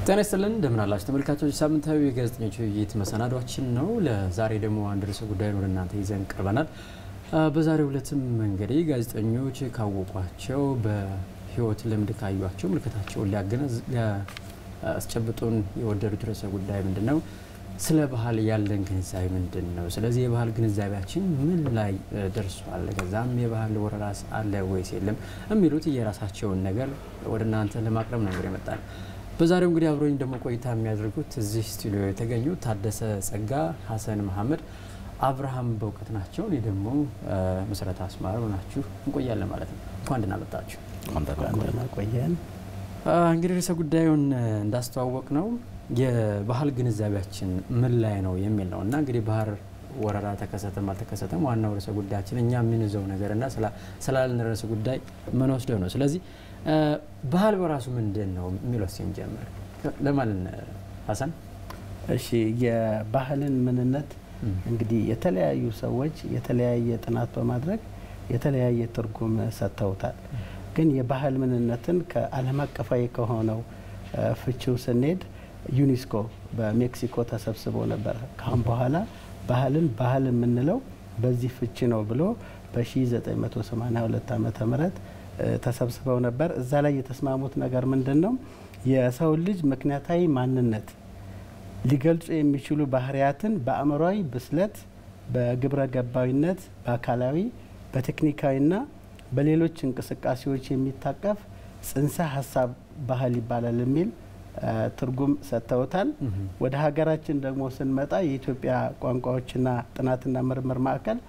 ጤና ይስጥልን እንደምን አላችሁ ተመልካቾች። ሳምንታዊ የጋዜጠኞች ውይይት መሰናዷችን ነው። ለዛሬ ደግሞ አንድ ርዕሰ ጉዳይ ወደ እናንተ ይዘን ቀርበናል። በዛሬው ዕለትም እንግዲህ ጋዜጠኞች ካወቋቸው በሕይወት ልምድ ካዩቸው ምልከታቸውን ሊያስጨብጡን የወደዱት ርዕሰ ጉዳይ ምንድን ነው? ስለ ባህል ያለን ግንዛቤ ምንድን ነው? ስለዚህ የባህል ግንዛቤያችን ምን ላይ ደርሷል? ከዛም የባህል ወረራስ አለ ወይስ የለም? የሚሉት የራሳቸውን ነገር ወደ እናንተ ለማቅረብ ነው እንግዲህ የመጣ ነው። በዛሬው እንግዲህ አብሮኝ ደግሞ ቆይታ የሚያደርጉት እዚህ ስቱዲዮ የተገኙ ታደሰ ጸጋ፣ ሀሰን መሀመድ፣ አብርሃም በእውቀት ናቸው። እኔ ደግሞ መሰረት አስማረ ናችሁ እንቆያለን ማለት ነው። እንኳን ደህና መጣችሁ። ቆየን። እንግዲህ ርዕሰ ጉዳዩን እንዳስተዋወቅ ነው የባህል ግንዛቤያችን ምን ላይ ነው የሚል ነው እና እንግዲህ ባህር ወረራ ተከሰተም አልተከሰተም ዋናው ርዕሰ ጉዳያችን እኛ የምንይዘው ነገር እና ስላለን ርዕሰ ጉዳይ ምን ወስደው ነው። ስለዚህ ባህል በራሱ ምንድን ነው የሚለው ሲንጀምር ለማለት ሀሰን። እሺ የባህልን ምንነት እንግዲህ የተለያዩ ሰዎች የተለያየ ጥናት በማድረግ የተለያየ ትርጉም ሰጥተውታል። ግን የባህል ምንነትን ከዓለም አቀፋዊ ከሆነው ፍቺው ስንሄድ ዩኔስኮ በሜክሲኮ ተሰብስቦ ነበር። ካሁን በኋላ ባህልን ባህል የምንለው በዚህ ፍቺ ነው ብሎ በ1982 ዓመተ ምህረት ተሰብስበው ነበር። እዛ ላይ የተስማሙት ነገር ምንድን ነው? የሰው ልጅ ምክንያታዊ ማንነት ሊገልጹ የሚችሉ ባህሪያትን በአእምሯዊ ብስለት፣ በግብረ ገባዊነት፣ በአካላዊ፣ በቴክኒካዊና በሌሎች እንቅስቃሴዎች የሚታቀፍ ጽንሰ ሀሳብ ባህል ይባላል የሚል ትርጉም ሰጥተውታል። ወደ ሀገራችን ደግሞ ስንመጣ የኢትዮጵያ ቋንቋዎችና ጥናትና ምርምር ማዕከል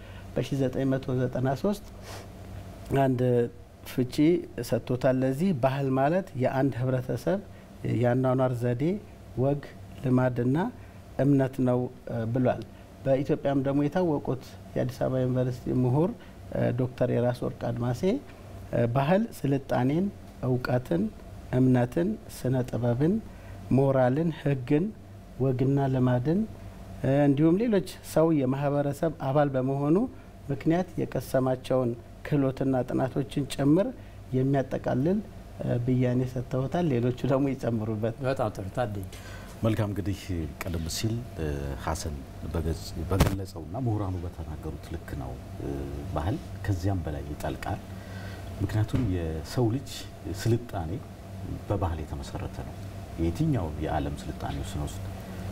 በ1993 አንድ ፍቺ ሰጥቶታል። ለዚህ ባህል ማለት የአንድ ህብረተሰብ የአኗኗር ዘዴ፣ ወግ፣ ልማድና እምነት ነው ብሏል። በኢትዮጵያም ደግሞ የታወቁት የአዲስ አበባ ዩኒቨርሲቲ ምሁር ዶክተር የራስ ወርቅ አድማሴ ባህል ስልጣኔን፣ እውቀትን፣ እምነትን፣ ስነ ጥበብን፣ ሞራልን፣ ህግን፣ ወግና ልማድን እንዲሁም ሌሎች ሰው የማህበረሰብ አባል በመሆኑ ምክንያት የቀሰማቸውን ክህሎትና ጥናቶችን ጭምር የሚያጠቃልል ብያኔ ሰጥተውታል። ሌሎቹ ደግሞ ይጨምሩበት። በጣም ጥሩ ታደኝ። መልካም እንግዲህ ቀደም ሲል ሀሰን በገለጸውና ምሁራኑ በተናገሩት ልክ ነው። ባህል ከዚያም በላይ ይጠልቃል። ምክንያቱም የሰው ልጅ ስልጣኔ በባህል የተመሰረተ ነው። የትኛው የዓለም ስልጣኔ ስንወስድ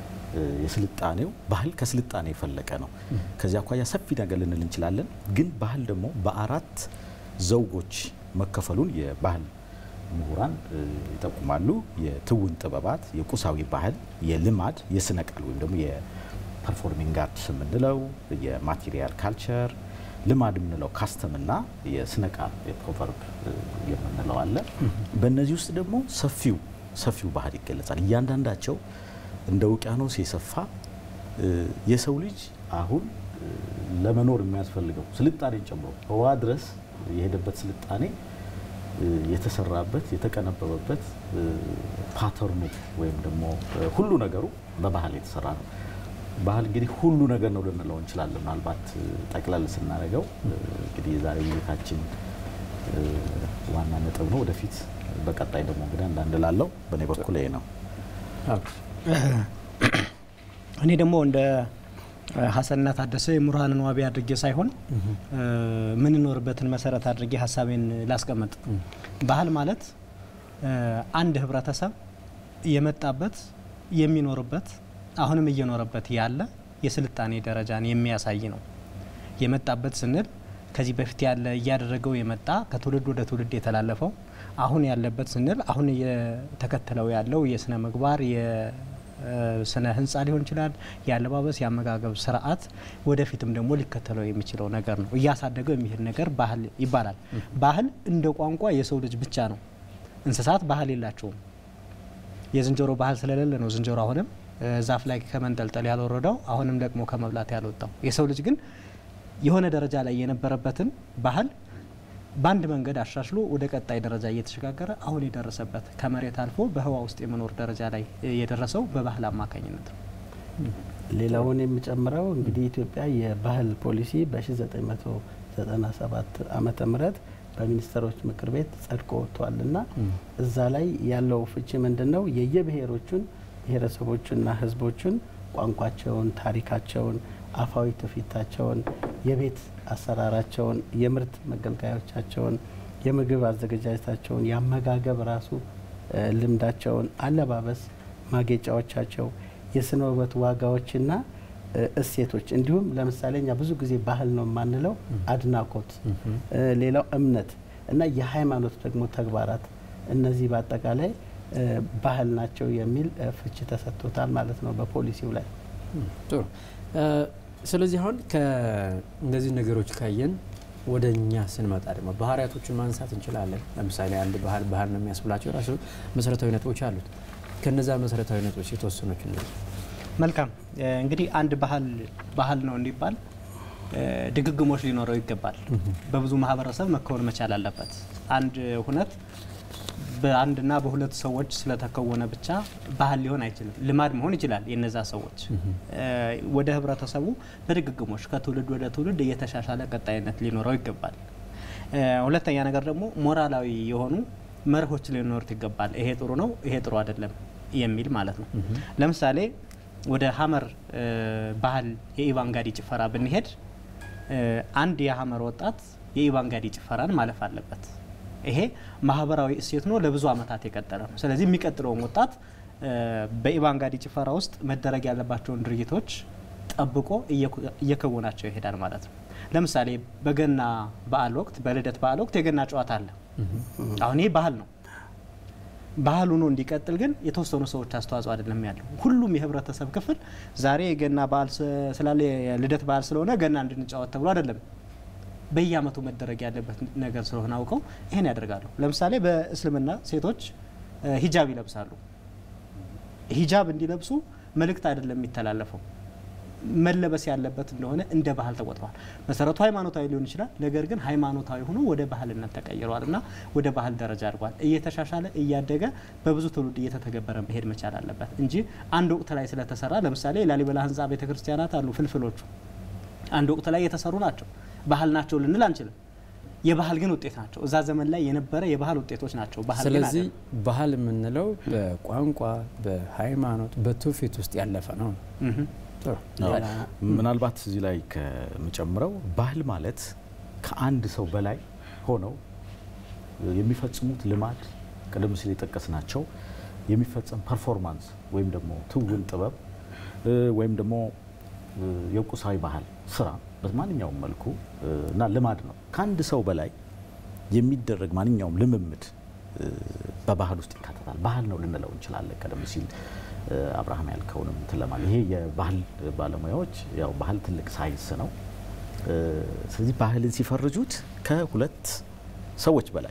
የስልጣኔው ባህል ከስልጣኔ የፈለቀ ነው። ከዚያ አኳያ ሰፊ ነገር ልንል እንችላለን። ግን ባህል ደግሞ በአራት ዘውጎች መከፈሉን የባህል ምሁራን ይጠቁማሉ። የትውን ጥበባት፣ የቁሳዊ ባህል፣ የልማድ፣ የስነ ቃል ወይም ደግሞ የፐርፎርሚንግ አርትስ የምንለው የማቴሪያል ካልቸር፣ ልማድ የምንለው ካስተምና የስነ ቃል የፕሮቨርብ የምንለው አለ። በእነዚህ ውስጥ ደግሞ ሰፊው ሰፊው ባህል ይገለጻል። እያንዳንዳቸው እንደ ውቅያኖስ የሰፋ የሰው ልጅ አሁን ለመኖር የሚያስፈልገው ስልጣኔን ጨምሮ ህዋ ድረስ የሄደበት ስልጣኔ የተሰራበት የተቀነበበበት ፓተርኑ ወይም ደግሞ ሁሉ ነገሩ በባህል የተሰራ ነው። ባህል እንግዲህ ሁሉ ነገር ነው ልንለው እንችላለን። ምናልባት ጠቅለል ስናደርገው እንግዲህ የዛሬ ውይይታችን ዋና ነጥብ ነው። ወደፊት በቀጣይ ደግሞ እንግዲህ አንዳንድ ላለው በእኔ በኩል ይሄ ነው። እኔ ደግሞ እንደ ሀሰንና ታደሰ የምሁራንን ዋቢ አድርጌ ሳይሆን ምንኖርበትን መሰረት አድርጌ ሀሳቤን ላስቀምጥ። ባህል ማለት አንድ ህብረተሰብ የመጣበት የሚኖርበት አሁንም እየኖረበት ያለ የስልጣኔ ደረጃን የሚያሳይ ነው። የመጣበት ስንል ከዚህ በፊት ያለ እያደረገው የመጣ ከትውልድ ወደ ትውልድ የተላለፈው አሁን ያለበት ስንል አሁን እየተከተለው ያለው የስነ ምግባር ስነ ህንጻ ሊሆን ይችላል። የአለባበስ የአመጋገብ ስርዓት ወደፊትም ደግሞ ሊከተለው የሚችለው ነገር ነው። እያሳደገው የሚሄድ ነገር ባህል ይባላል። ባህል እንደ ቋንቋ የሰው ልጅ ብቻ ነው። እንስሳት ባህል የላቸውም። የዝንጀሮ ባህል ስለሌለ ነው ዝንጀሮ አሁንም ዛፍ ላይ ከመንጠልጠል ያልወረደው አሁንም ደግሞ ከመብላት ያልወጣው። የሰው ልጅ ግን የሆነ ደረጃ ላይ የነበረበትን ባህል በአንድ መንገድ አሻሽሎ ወደ ቀጣይ ደረጃ እየተሸጋገረ አሁን የደረሰበት ከመሬት አልፎ በህዋ ውስጥ የመኖር ደረጃ ላይ የደረሰው በባህል አማካኝነት ነው። ሌላውን የሚጨምረው እንግዲህ ኢትዮጵያ የባህል ፖሊሲ በ1997 ዓመተ ምህረት በሚኒስትሮች ምክር ቤት ጸድቆ ወጥቷል እና እዛ ላይ ያለው ፍቺ ምንድን ነው? የየብሔሮቹን ብሔረሰቦቹንና ህዝቦቹን ቋንቋቸውን፣ ታሪካቸውን፣ አፋዊ ትውፊታቸውን፣ የቤት አሰራራቸውን፣ የምርት መገልገያዎቻቸውን፣ የምግብ አዘገጃጀታቸውን፣ የአመጋገብ ራሱ ልምዳቸውን፣ አለባበስ፣ ማጌጫዎቻቸው፣ የስነ ውበት ዋጋዎችና እሴቶች እንዲሁም ለምሳሌ እኛ ብዙ ጊዜ ባህል ነው የማንለው አድናቆት፣ ሌላው እምነት እና የሃይማኖት ደግሞ ተግባራት እነዚህ በአጠቃላይ ባህል ናቸው የሚል ፍቺ ተሰጥቶታል ማለት ነው በፖሊሲው ላይ። ጥሩ። ስለዚህ አሁን ከእነዚህ ነገሮች ካየን ወደ እኛ ስንመጣ ደግሞ ባህሪያቶችን ማንሳት እንችላለን። ለምሳሌ አንድ ባህል ባህል ነው የሚያስብላቸው የራሱ መሰረታዊ ነጥቦች አሉት። ከነዛ መሰረታዊ ነጥቦች የተወሰኖች እነዚህ መልካም እንግዲህ አንድ ባህል ባህል ነው እንዲባል ድግግሞች ሊኖረው ይገባል። በብዙ ማህበረሰብ መከወን መቻል አለበት። አንድ ሁነት በአንድና በሁለት ሰዎች ስለተከወነ ብቻ ባህል ሊሆን አይችልም። ልማድ መሆን ይችላል። የነዛ ሰዎች ወደ ህብረተሰቡ በድግግሞች ከትውልድ ወደ ትውልድ እየተሻሻለ ቀጣይነት ሊኖረው ይገባል። ሁለተኛ ነገር ደግሞ ሞራላዊ የሆኑ መርሆች ሊኖሩት ይገባል። ይሄ ጥሩ ነው፣ ይሄ ጥሩ አይደለም የሚል ማለት ነው። ለምሳሌ ወደ ሀመር ባህል የኢቫንጋዲ ጭፈራ ብንሄድ አንድ የሀመር ወጣት የኢቫንጋዲ ጭፈራን ማለፍ አለበት። ይሄ ማህበራዊ እሴት ነው፣ ለብዙ አመታት የቀጠለ ነው። ስለዚህ የሚቀጥለውም ወጣት በኢቫንጋዲ ጭፈራ ውስጥ መደረግ ያለባቸውን ድርጊቶች ጠብቆ እየከወናቸው ይሄዳል ማለት ነው። ለምሳሌ በገና በዓል ወቅት፣ በልደት በዓል ወቅት የገና ጨዋታ አለ። አሁን ይህ ባህል ነው። ባህል ሆኖ እንዲቀጥል ግን የተወሰኑ ሰዎች አስተዋጽኦ አይደለም ያለው። ሁሉም የህብረተሰብ ክፍል ዛሬ የገና በዓል ስላለ የልደት በዓል ስለሆነ ገና እንድንጫወት ተብሎ አይደለም በየአመቱ መደረግ ያለበት ነገር ስለሆነ አውቀው ይህን ያደርጋሉ። ለምሳሌ በእስልምና ሴቶች ሂጃብ ይለብሳሉ። ሂጃብ እንዲለብሱ መልእክት አይደለም የሚተላለፈው መለበስ ያለበት እንደሆነ እንደ ባህል ተቆጥሯል። መሰረቱ ሃይማኖታዊ ሊሆን ይችላል። ነገር ግን ሃይማኖታዊ ሆኖ ወደ ባህልነት ተቀይሯል እና ወደ ባህል ደረጃ አድጓል። እየተሻሻለ እያደገ በብዙ ትውልድ እየተተገበረ መሄድ መቻል አለበት እንጂ አንድ ወቅት ላይ ስለተሰራ ለምሳሌ የላሊበላ ህንፃ ቤተክርስቲያናት አሉ። ፍልፍሎቹ አንድ ወቅት ላይ የተሰሩ ናቸው። ባህል ናቸው ልንል አንችልም። የባህል ግን ውጤት ናቸው። እዛ ዘመን ላይ የነበረ የባህል ውጤቶች ናቸው። ባህል ግን ስለዚህ አይደለም። ባህል የምንለው በቋንቋ በሃይማኖት በትውፊት ውስጥ ያለፈ ነው። ጥሩ። ምናልባት እዚህ ላይ ከምጨምረው ባህል ማለት ከአንድ ሰው በላይ ሆነው የሚፈጽሙት ልማድ ቀደም ሲል የጠቀስናቸው የሚፈጸም ፐርፎርማንስ ወይም ደግሞ ትውን ጥበብ ወይም ደግሞ የቁሳዊ ባህል ስራ በማንኛውም መልኩ እና ልማድ ነው። ከአንድ ሰው በላይ የሚደረግ ማንኛውም ልምምድ በባህል ውስጥ ይካተታል። ባህል ነው ልንለው እንችላለን። ቀደም ሲል አብርሃም ያልከውንም እንትን ለማለት ይሄ የባህል ባለሙያዎች ያው ባህል ትልቅ ሳይንስ ነው። ስለዚህ ባህልን ሲፈርጁት ከሁለት ሰዎች በላይ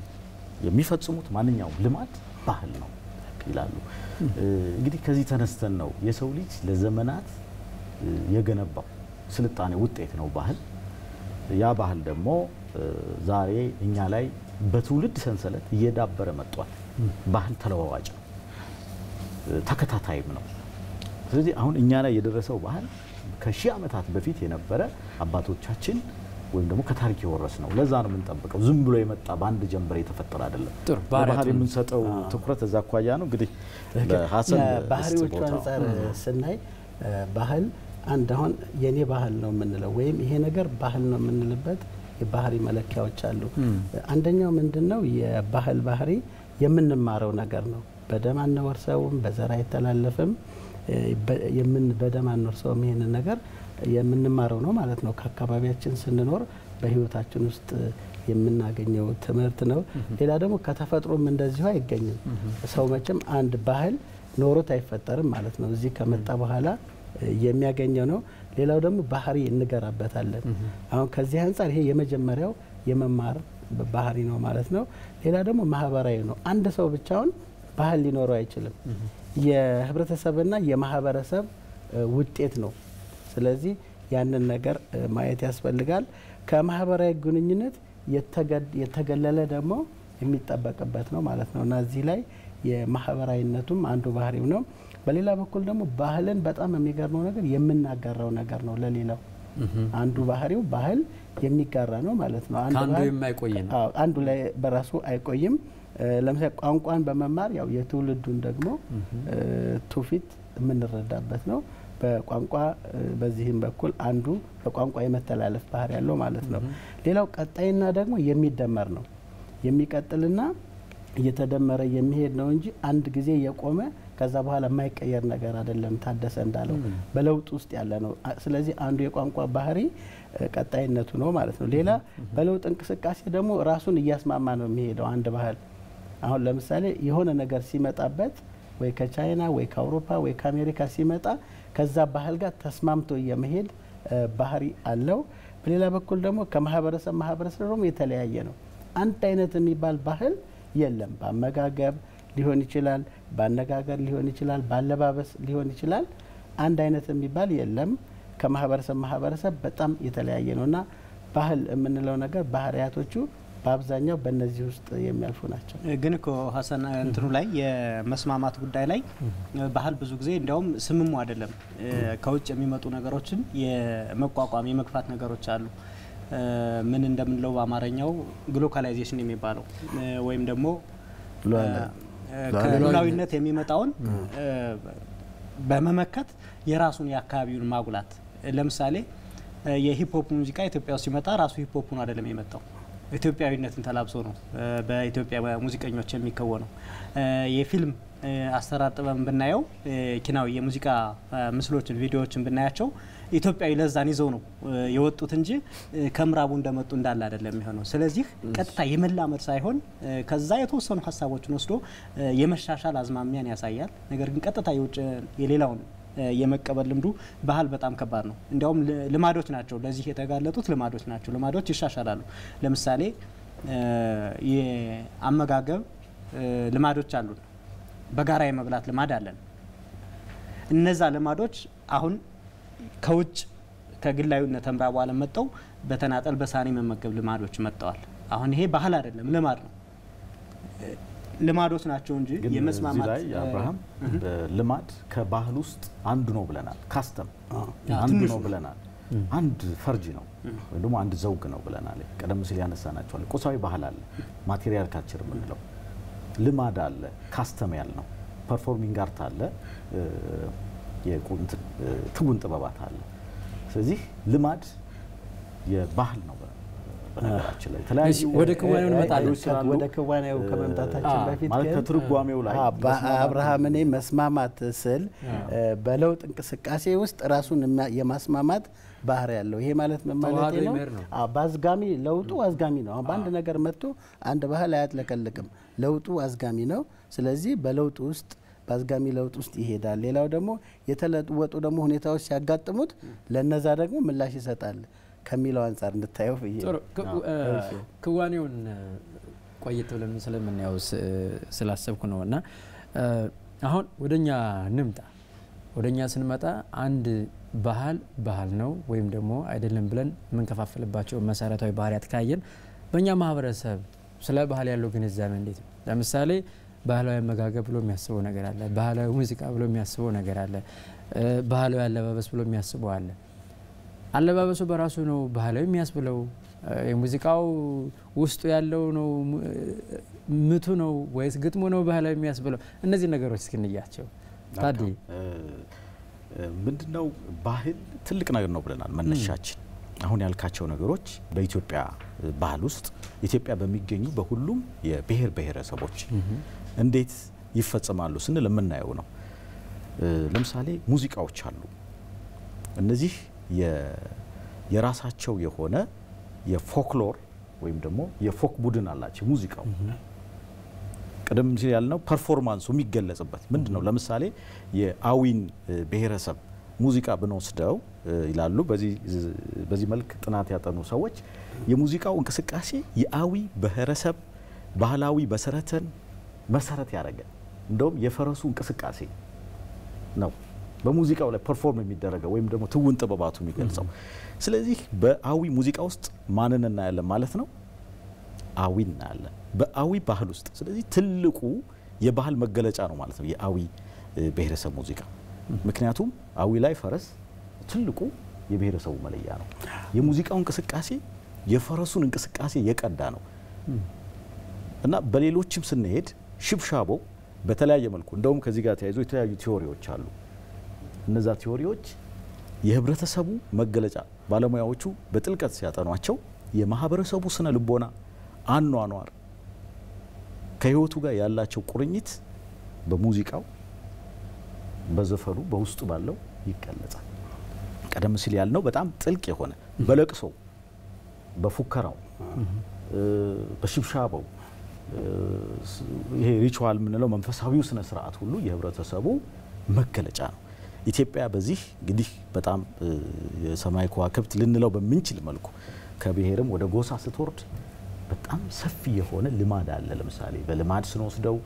የሚፈጽሙት ማንኛውም ልማድ ባህል ነው ይላሉ። እንግዲህ ከዚህ ተነስተን ነው የሰው ልጅ ለዘመናት የገነባው ስልጣኔ ውጤት ነው ባህል። ያ ባህል ደግሞ ዛሬ እኛ ላይ በትውልድ ሰንሰለት እየዳበረ መጥቷል። ባህል ተለዋዋጭ ነው፣ ተከታታይም ነው። ስለዚህ አሁን እኛ ላይ የደረሰው ባህል ከሺህ ዓመታት በፊት የነበረ አባቶቻችን ወይም ደግሞ ከታሪክ የወረስ ነው። ለዛ ነው የምንጠብቀው። ዝም ብሎ የመጣ በአንድ ጀንበር የተፈጠረ አይደለም። ጥሩ ባህል ባህሪያቱን- የምንሰጠው ትኩረት እዛ አኳያ ነው። እንግዲህ ለሀሰን ባህሪዎቹ እስቲ ቦታው። አንጻር ስናይ ባህል አንድ አሁን የኔ ባህል ነው የምንለው ወይም ይሄ ነገር ባህል ነው የምንልበት የባህሪ መለኪያዎች አሉ። አንደኛው ምንድን ነው? የባህል ባህሪ የምንማረው ነገር ነው። በደም አንወርሰውም፣ በዘር አይተላለፍም። በ- የምን በደም አንወርሰውም። ይሄንን ነገር የምንማረው ነው ማለት ነው። ከአካባቢያችን ስንኖር በህይወታችን ውስጥ የምናገኘው ትምህርት ነው። ሌላ ደግሞ ከተፈጥሮም እንደዚሁ አይገኝም። ሰው መቼም አንድ ባህል ኖሮት አይፈጠርም ማለት ነው። እዚህ ከመጣ በኋላ የሚያገኘው ነው። ሌላው ደግሞ ባህሪ እንገራበታለን። አሁን ከዚህ አንጻር ይሄ የመጀመሪያው የመማር ባህሪ ነው ማለት ነው። ሌላ ደግሞ ማህበራዊ ነው። አንድ ሰው ብቻውን ባህል ሊኖረው አይችልም። የህብረተሰብና የማህበረሰብ እ, ውጤት ነው። ስለዚህ ያንን ነገር እ, ማየት ያስፈልጋል። ከማህበራዊ ግንኙነት የተገ- የተገለለ ደግሞ የሚጠበቅበት ነው ማለት ነው እና እዚህ ላይ የማህበራዊነቱም አንዱ ባህሪው ነው። በሌላ በኩል ደግሞ ባህልን በጣም የሚገርመው ነገር የምናጋራው ነገር ነው ለሌላው አንዱ ባህሪው ባህል የሚጋራ ነው ማለት ነው። አንድ ከአንዱ ባህል የማይቆይ ነው። አዎ፣ አንዱ ላይ በራሱ አይቆይም። እ፣ ለምሳሌ ቋንቋን በመማር ያው የትውልዱን ደግሞ እ፣ ትውፊት የምንረዳበት ነው። በቋንቋ እ፣ በዚህም በኩል አንዱ በቋንቋ የመተላለፍ ባህሪ ያለው ማለት ነው። ሌላው ቀጣይና ደግሞ የሚደመር ነው የሚቀጥልና እየተደመረ የሚሄድ ነው እንጂ አንድ ጊዜ የቆመ ከዛ በኋላ የማይቀየር ነገር አይደለም። ታደሰ እንዳለው በለውጥ ውስጥ ያለ ነው። አ- ስለዚህ አንዱ የቋንቋ ባህሪ እ፣ ቀጣይነቱ ነው ማለት ነው። ሌላ በለውጥ እንቅስቃሴ ደግሞ ራሱን እያስማማ ነው የሚሄደው አንድ ባህል አሁን ለምሳሌ የሆነ ነገር ሲመጣበት ወይ ከቻይና ወይ ከአውሮፓ ወይ ከአሜሪካ ሲመጣ ከዛ ባህል ጋር ተስማምቶ የመሄድ እ፣ ባህሪ አለው። በሌላ በኩል ደግሞ ከማህበረሰብ ማህበረሰብ ደግሞ የተለያየ ነው። አንድ አይነት የሚባል ባህል የለም። በአመጋገብ ሊሆን ይችላል፣ በአነጋገር ሊሆን ይችላል፣ በአለባበስ ሊሆን ይችላል። አንድ አይነት የሚባል የለም። ከማህበረሰብ ማህበረሰብ በጣም የተለያየ ነው እና ባህል የምንለው ነገር ባህሪያቶቹ በአብዛኛው በእነዚህ ውስጥ የሚያልፉ ናቸው። ግን እኮ ሀሰን እንትኑ ላይ የመስማማት ጉዳይ ላይ ባህል ብዙ ጊዜ እንዲያውም ስምሙ አይደለም እ፣ ከውጭ የሚመጡ ነገሮችን የመቋቋም የመግፋት ነገሮች አሉ። እ፣ ምን እንደምንለው በአማርኛው ግሎካላይዜሽን የሚባለው እ፣ ወይም ደግሞ ሉዓላዊ- እ፣ ከሉዓላዊነት የሚመጣውን እ፣ በመመከት የራሱን የአካባቢውን ማጉላት ለምሳሌ እ፣ የሂፕሆፕ ሙዚቃ ኢትዮጵያ ውስጥ ሲመጣ ራሱ ሂፕሆፑን አይደለም የመጣው ኢትዮጵያዊነትን ተላብሶ ነው እ፣ በኢትዮጵያ ሙዚቀኞች የሚከወነው። እ፣ የፊልም እ፣ አሰራር ጥበብን ብናየው እ፣ ኪናዊ የሙዚቃ እ፣ ምስሎችን፣ ቪዲዮዎችን ብናያቸው ኢትዮጵያዊ ለዛን ይዘው ነው እ፣ የወጡት እንጂ እ፣ ከምዕራቡ እንደመጡ እንዳለ አይደለም የሚሆነው። ስለዚህ ቀጥታ የመላመድ ሳይሆን እ፣ ከዛ የተወሰኑ ሀሳቦችን ወስዶ እ፣ የመሻሻል አዝማሚያን ያሳያል። ነገር ግን ቀጥታ የውጭ የሌላውን እ፣ የመቀበል ልምዱ ባህል በጣም ከባድ ነው። እንዲያውም ል- ልማዶች ናቸው ለዚህ የተጋለጡት ልማዶች ናቸው። ልማዶች ይሻሻላሉ። ለምሳሌ እ፣ የአመጋገብ እ፣ ልማዶች አሉን። በጋራ የመብላት ልማድ አለን። እነዛ ልማዶች አሁን ከውጭ ከግላዊነት ምዕራቡ ዓለም መጥተው በተናጠል በሳህን መመገብ ልማዶች መጥተዋል። አሁን ይሄ ባህል አይደለም፣ ልማድ ነው። እ፣ ልማዶች ናቸው እንጂ ግን እዚህ የመስማማት ላይ እ፣ አብርሃም ልማድ ከባህል ውስጥ አንዱ ነው ብለናል። ካስተም ያ አንዱ ትንሹ ነው ብለናል። አንድ ፈርጅ ነው ወይም ደግሞ አንድ ዘውግ ነው ብለናል። ቀደም ሲል ያነሳናቸዋል። ቁሳዊ ባህል አለ፣ ማቴሪያል ካልቸር የምንለው ልማድ አለ፣ ካስተም ያልነው ፐርፎርሚንግ አርት አለ፣ እ፣ የቁ- እንትን፣ እ፣ ትውን ጥበባት አለ። ስለዚህ ልማድ የባህል ነው። በነገራችን ላይ የተለያዩ እሺ፣ ወደ ክዋኔው እንመጣለን። ባህሎች ስላሉ ወደ ክዋኔው ከመምጣታችን አ- በፊት ማለት ግን ከትርጓሜው ላይ አ- በ- መስማማት አብርሃም እኔ መስማማት ስል እ፣ በለውጥ እንቅስቃሴ ውስጥ ራሱን የሚያ- የማስማማት ባህሪ ያለው ይሄ ማለት ምን ማለት ተዋህዶ ነው? ይመር ነው። አ፣ በአዝጋሚ ለውጡ አዝጋሚ ነው። አሁን በአንድ ነገር መጥቶ አንድ ባህል አያጥለቀልቅም። ለውጡ አዝጋሚ ነው። ስለዚህ በለውጥ ውስጥ በአዝጋሚ ለውጥ ውስጥ ይሄዳል። ሌላው ደግሞ የተለወጡ ደግሞ ሁኔታዎች ሲያጋጥሙት ለነዛ ደግሞ ምላሽ ይሰጣል ከሚለው አንጻር እንድታየው ብዬ ጥሩ ነው። ክ- አዎ፣ እ፣ እሺ። ክዋኔውን እ፣ ቆየት ብለን ስለምናየው ስ- ስላሰብኩ ነው እና እ፣ አሁን ወደኛ ንምጣ። ወደኛ ስንመጣ አንድ ባህል ባህል ነው ወይም ደግሞ አይደለም ብለን የምንከፋፍልባቸው መሰረታዊ ባህሪያት ካየን በእኛ ማህበረሰብ ስለ ባህል ያለው ግንዛቤ እንዴት ነው? ለምሳሌ ባህላዊ አመጋገብ ብሎ የሚያስበው ነገር አለ። ባህላዊ ሙዚቃ ብሎ የሚያስበው ነገር አለ። እ፣ ባህላዊ አለባበስ ብሎ የሚያስበው አለ። አለባበሱ በራሱ ነው ባህላዊ የሚያስብለው? እ፣ የሙዚቃው ውስጡ ያለው ነው ሙ- እ፣ ምቱ ነው ወይስ ግጥሙ ነው ባህላዊ የሚያስብለው? እነዚህ ነገሮች እስክንያቸው ታዲ ምንድነው ባህል ትልቅ ነገር ነው ብለናል። መነሻችን አሁን ያልካቸው ነገሮች በኢትዮጵያ ባህል ውስጥ ኢትዮጵያ በሚገኙ በሁሉም የብሔር ብሔረሰቦች እንዴት ይፈጸማሉ ስንል የምናየው ነው። እ፣ ለምሳሌ ሙዚቃዎች አሉ። እነዚህ የ- የራሳቸው የሆነ የፎክሎር ወይም ደግሞ የፎክ ቡድን አላቸው ሙዚቃው ቀደም ሲል ያልነው ፐርፎርማንሱ የሚገለጽበት ምንድን ነው? ለምሳሌ የአዊን እ፣ ብሔረሰብ ሙዚቃ ብንወስደው እ፣ ይላሉ በዚህ ዝ- በዚህ መልክ ጥናት ያጠኑ ሰዎች የሙዚቃው እንቅስቃሴ የአዊ ብሔረሰብ ባህላዊ መሰረትን መሰረት ያደረገ እንደውም የፈረሱ እንቅስቃሴ ነው በሙዚቃው ላይ ፐርፎርም የሚደረገው ወይም ደግሞ ትውን ጥበባቱ የሚገልጸው። ስለዚህ በአዊ ሙዚቃ ውስጥ ማንን እናያለን ማለት ነው? አዊ እናያለን በአዊ ባህል ውስጥ። ስለዚህ ትልቁ የባህል መገለጫ ነው ማለት ነው የአዊ እ፣ ብሔረሰብ ሙዚቃ። ምክንያቱም አዊ ላይ ፈረስ ትልቁ የብሔረሰቡ መለያ ነው። የሙዚቃው እንቅስቃሴ የፈረሱን እንቅስቃሴ የቀዳ ነው እና በሌሎችም ስንሄድ ሽብሻቦ በተለያየ መልኩ እንደውም ከዚህ ጋር ተያይዞ የተለያዩ ቲዎሪዎች አሉ። እነዛ ቲዎሪዎች የህብረተሰቡ መገለጫ ባለሙያዎቹ በጥልቀት ሲያጠኗቸው የማህበረሰቡ ስነ ልቦና፣ አኗኗር ከህይወቱ ጋር ያላቸው ቁርኝት በሙዚቃው፣ በዘፈኑ፣ በውስጡ ባለው ይገለጻል። ቀደም ሲል ያልነው በጣም ጥልቅ የሆነ በለቅሶ፣ በፉከራው፣ በሽብሻበው ይሄ ሪቹዋል የምንለው መንፈሳዊው ስነ ስርዓት ሁሉ የህብረተሰቡ መገለጫ ነው። ኢትዮጵያ በዚህ እንግዲህ በጣም የሰማይ ከዋክብት ልንለው በምንችል መልኩ ከብሔርም ወደ ጎሳ ስትወርድ በጣም ሰፊ የሆነ ልማድ አለ። ለምሳሌ በልማድ ስንወስደው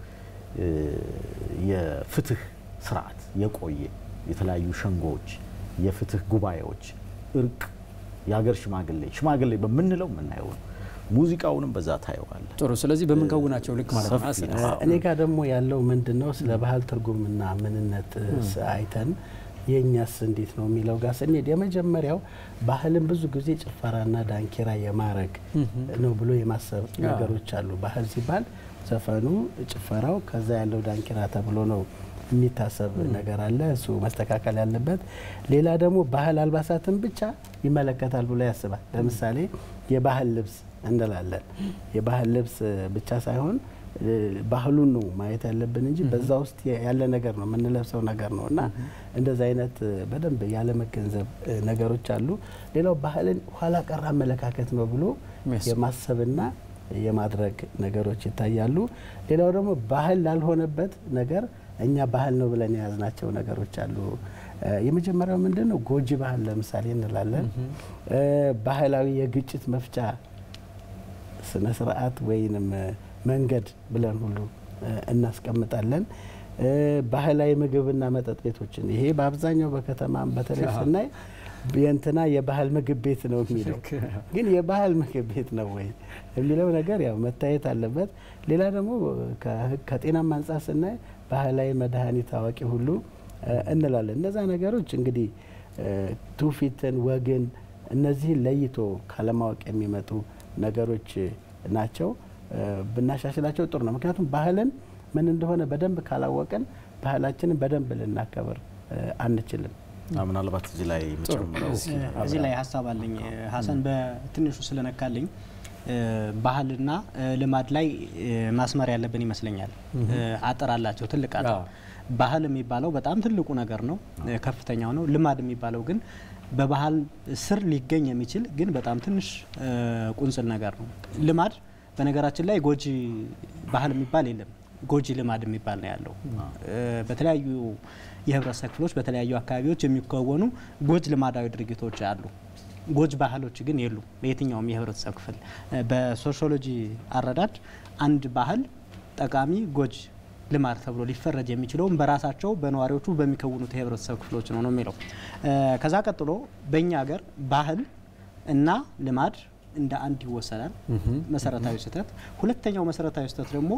የፍትህ ስርዓት የቆየ የተለያዩ ሸንጎዎች፣ የፍትህ ጉባኤዎች፣ እርቅ፣ የሀገር ሽማግሌ ሽማግሌ በምንለው የምናየው ነው። ሙዚቃውንም በዛ ታየዋለ። ጥሩ። ስለዚህ በምንከውናቸው ልክ ማለት ነው። ሰፊ ነው። እኔ ጋር ደግሞ ያለው ምንድን ነው ስለ ባህል ትርጉምና ምንነት አይተን የእኛስ እንዴት ነው የሚለው ጋር ስንሄድ የመጀመሪያው ባህልን ብዙ ጊዜ ጭፈራና ዳንኪራ የማረግ ነው ብሎ የማሰብ ነገሮች አሉ። ባህል ሲባል ዘፈኑ፣ ጭፈራው ከዛ ያለው ዳንኪራ ተብሎ ነው የሚታሰብ ነገር አለ። እሱ መስተካከል ያለበት። ሌላ ደግሞ ባህል አልባሳትን ብቻ ይመለከታል ብሎ ያስባል። ለምሳሌ የባህል ልብስ እንላለን። የባህል ልብስ ብቻ ሳይሆን ባህሉን ነው ማየት ያለብን እንጂ በዛ ውስጥ ያለ ነገር ነው የምንለብሰው ነገር ነው እና እንደዚ አይነት በደንብ ያለመገንዘብ ነገሮች አሉ። ሌላው ባህልን ኋላ ቀር አመለካከት ነው ብሎ የማሰብና የማድረግ ነገሮች ይታያሉ። ሌላው ደግሞ ባህል ላልሆነበት ነገር እኛ ባህል ነው ብለን የያዝናቸው ነገሮች አሉ። የመጀመሪያው ምንድን ነው? ጎጂ ባህል ለምሳሌ እንላለን። ባህላዊ የግጭት መፍቻ ስነ ስርዓት ወይንም መንገድ ብለን ሁሉ እናስቀምጣለን። ባህላዊ ምግብና መጠጥ ቤቶችን ይሄ በአብዛኛው በከተማም በተለይ ስናይ የእንትና የባህል ምግብ ቤት ነው የሚለው ግን የባህል ምግብ ቤት ነው ወይ የሚለው ነገር ያው መታየት አለበት። ሌላ ደግሞ ከጤናም አንጻር ስናይ ባህላዊ መድኃኒት አዋቂ ሁሉ እንላለን። እነዛ ነገሮች እንግዲህ ትውፊትን፣ ወግን እነዚህን ለይቶ ካለማወቅ የሚመጡ ነገሮች ናቸው። ብናሻሽላቸው ጥሩ ነው። ምክንያቱም ባህልን ምን እንደሆነ በደንብ ካላወቅን ባህላችንን በደንብ ልናከብር አንችልም። ምናልባት እዚህ ላይ የምጨምረው እዚህ ላይ ሀሳብ አለኝ። ሀሰን በትንሹ ስለነካልኝ ባህልና ልማድ ላይ ማስመር ያለብን ይመስለኛል። አጥር አላቸው፣ ትልቅ አጥር። ባህል የሚባለው በጣም ትልቁ ነገር ነው፣ ከፍተኛው ነው። ልማድ የሚባለው ግን በባህል ስር ሊገኝ የሚችል ግን በጣም ትንሽ ቁንጽል ነገር ነው። ልማድ በነገራችን ላይ ጎጂ ባህል የሚባል የለም። ጎጂ ልማድ የሚባል ነው ያለው። በተለያዩ የህብረተሰብ ክፍሎች በተለያዩ አካባቢዎች የሚከወኑ ጎጅ ልማዳዊ ድርጊቶች አሉ። ጎጅ ባህሎች ግን የሉም በየትኛውም የህብረተሰብ ክፍል። በሶሺዮሎጂ አረዳድ አንድ ባህል ጠቃሚ፣ ጎጅ ልማድ ተብሎ ሊፈረጅ የሚችለውም በራሳቸው በነዋሪዎቹ በሚከውኑት የህብረተሰብ ክፍሎች ነው ነው የሚለው። ከዛ ቀጥሎ በእኛ ሀገር ባህል እና ልማድ እንደ አንድ ይወሰዳል። መሰረታዊ ስህተት። ሁለተኛው መሰረታዊ ስህተት ደግሞ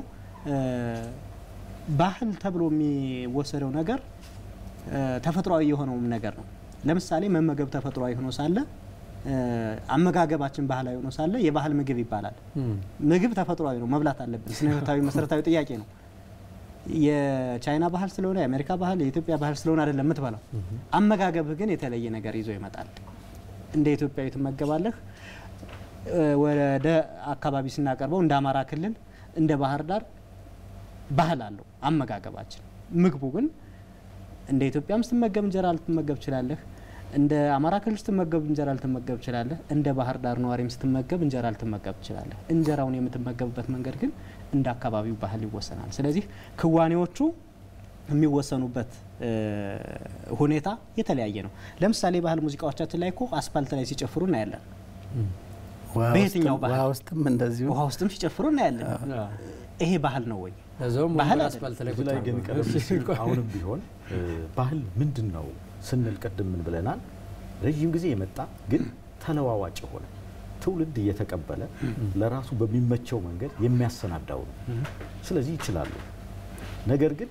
ባህል ተብሎ የሚወሰደው ነገር ተፈጥሯዊ የሆነውም ነገር ነው። ለምሳሌ መመገብ ተፈጥሯዊ ሆኖ ሳለ አመጋገባችን ባህላዊ ሆኖ ሳለ የባህል ምግብ ይባላል። ምግብ ተፈጥሯዊ ነው፣ መብላት አለብን። ስነ ህይወታዊ መሰረታዊ ጥያቄ ነው። የቻይና ባህል ስለሆነ የአሜሪካ ባህል የኢትዮጵያ ባህል ስለሆነ አይደለም የምትበላው። አመጋገብህ ግን የተለየ ነገር ይዞ ይመጣል። እንደ ኢትዮጵያዊ ትመገባለህ። ወደ አካባቢ ስናቀርበው እንደ አማራ ክልል እንደ ባህር ዳር ባህል አለው አመጋገባችን። ምግቡ ግን እንደ ኢትዮጵያም ስትመገብ እንጀራ ልትመገብ ትችላለህ። እንደ አማራ ክልል ስትመገብ እንጀራ ልትመገብ ትችላለህ። እንደ ባህር ዳር ነዋሪም ስትመገብ እንጀራ ልትመገብ ትችላለህ። እንጀራውን የምትመገብበት መንገድ ግን እንደ አካባቢው ባህል ይወሰናል። ስለዚህ ክዋኔዎቹ የሚወሰኑበት ሁኔታ የተለያየ ነው። ለምሳሌ ባህል ሙዚቃዎቻችን ላይ እኮ አስፋልት ላይ ሲጨፍሩ እናያለን። በየትኛው ባህል ውሃ ውስጥም እንደዚሁ ውሃ ውስጥም ሲጨፍሩ እናያለን። ይሄ ባህል ነው ወይ? እዛውም ባህል ወንበር አይደለም። አስፋልት ላይ እዚህ ቁጭ ላይ ግን አድርገው ቀደም ሲል አሁንም ቢሆን ባህል ምንድን ነው ስንል ቅድም ምን ብለናል? ረዥም ጊዜ የመጣ ግን ተለዋዋጭ የሆነ ትውልድ እየተቀበለ ለራሱ በሚመቸው መንገድ የሚያሰናዳው ነው። ስለዚህ ይችላሉ። ነገር ግን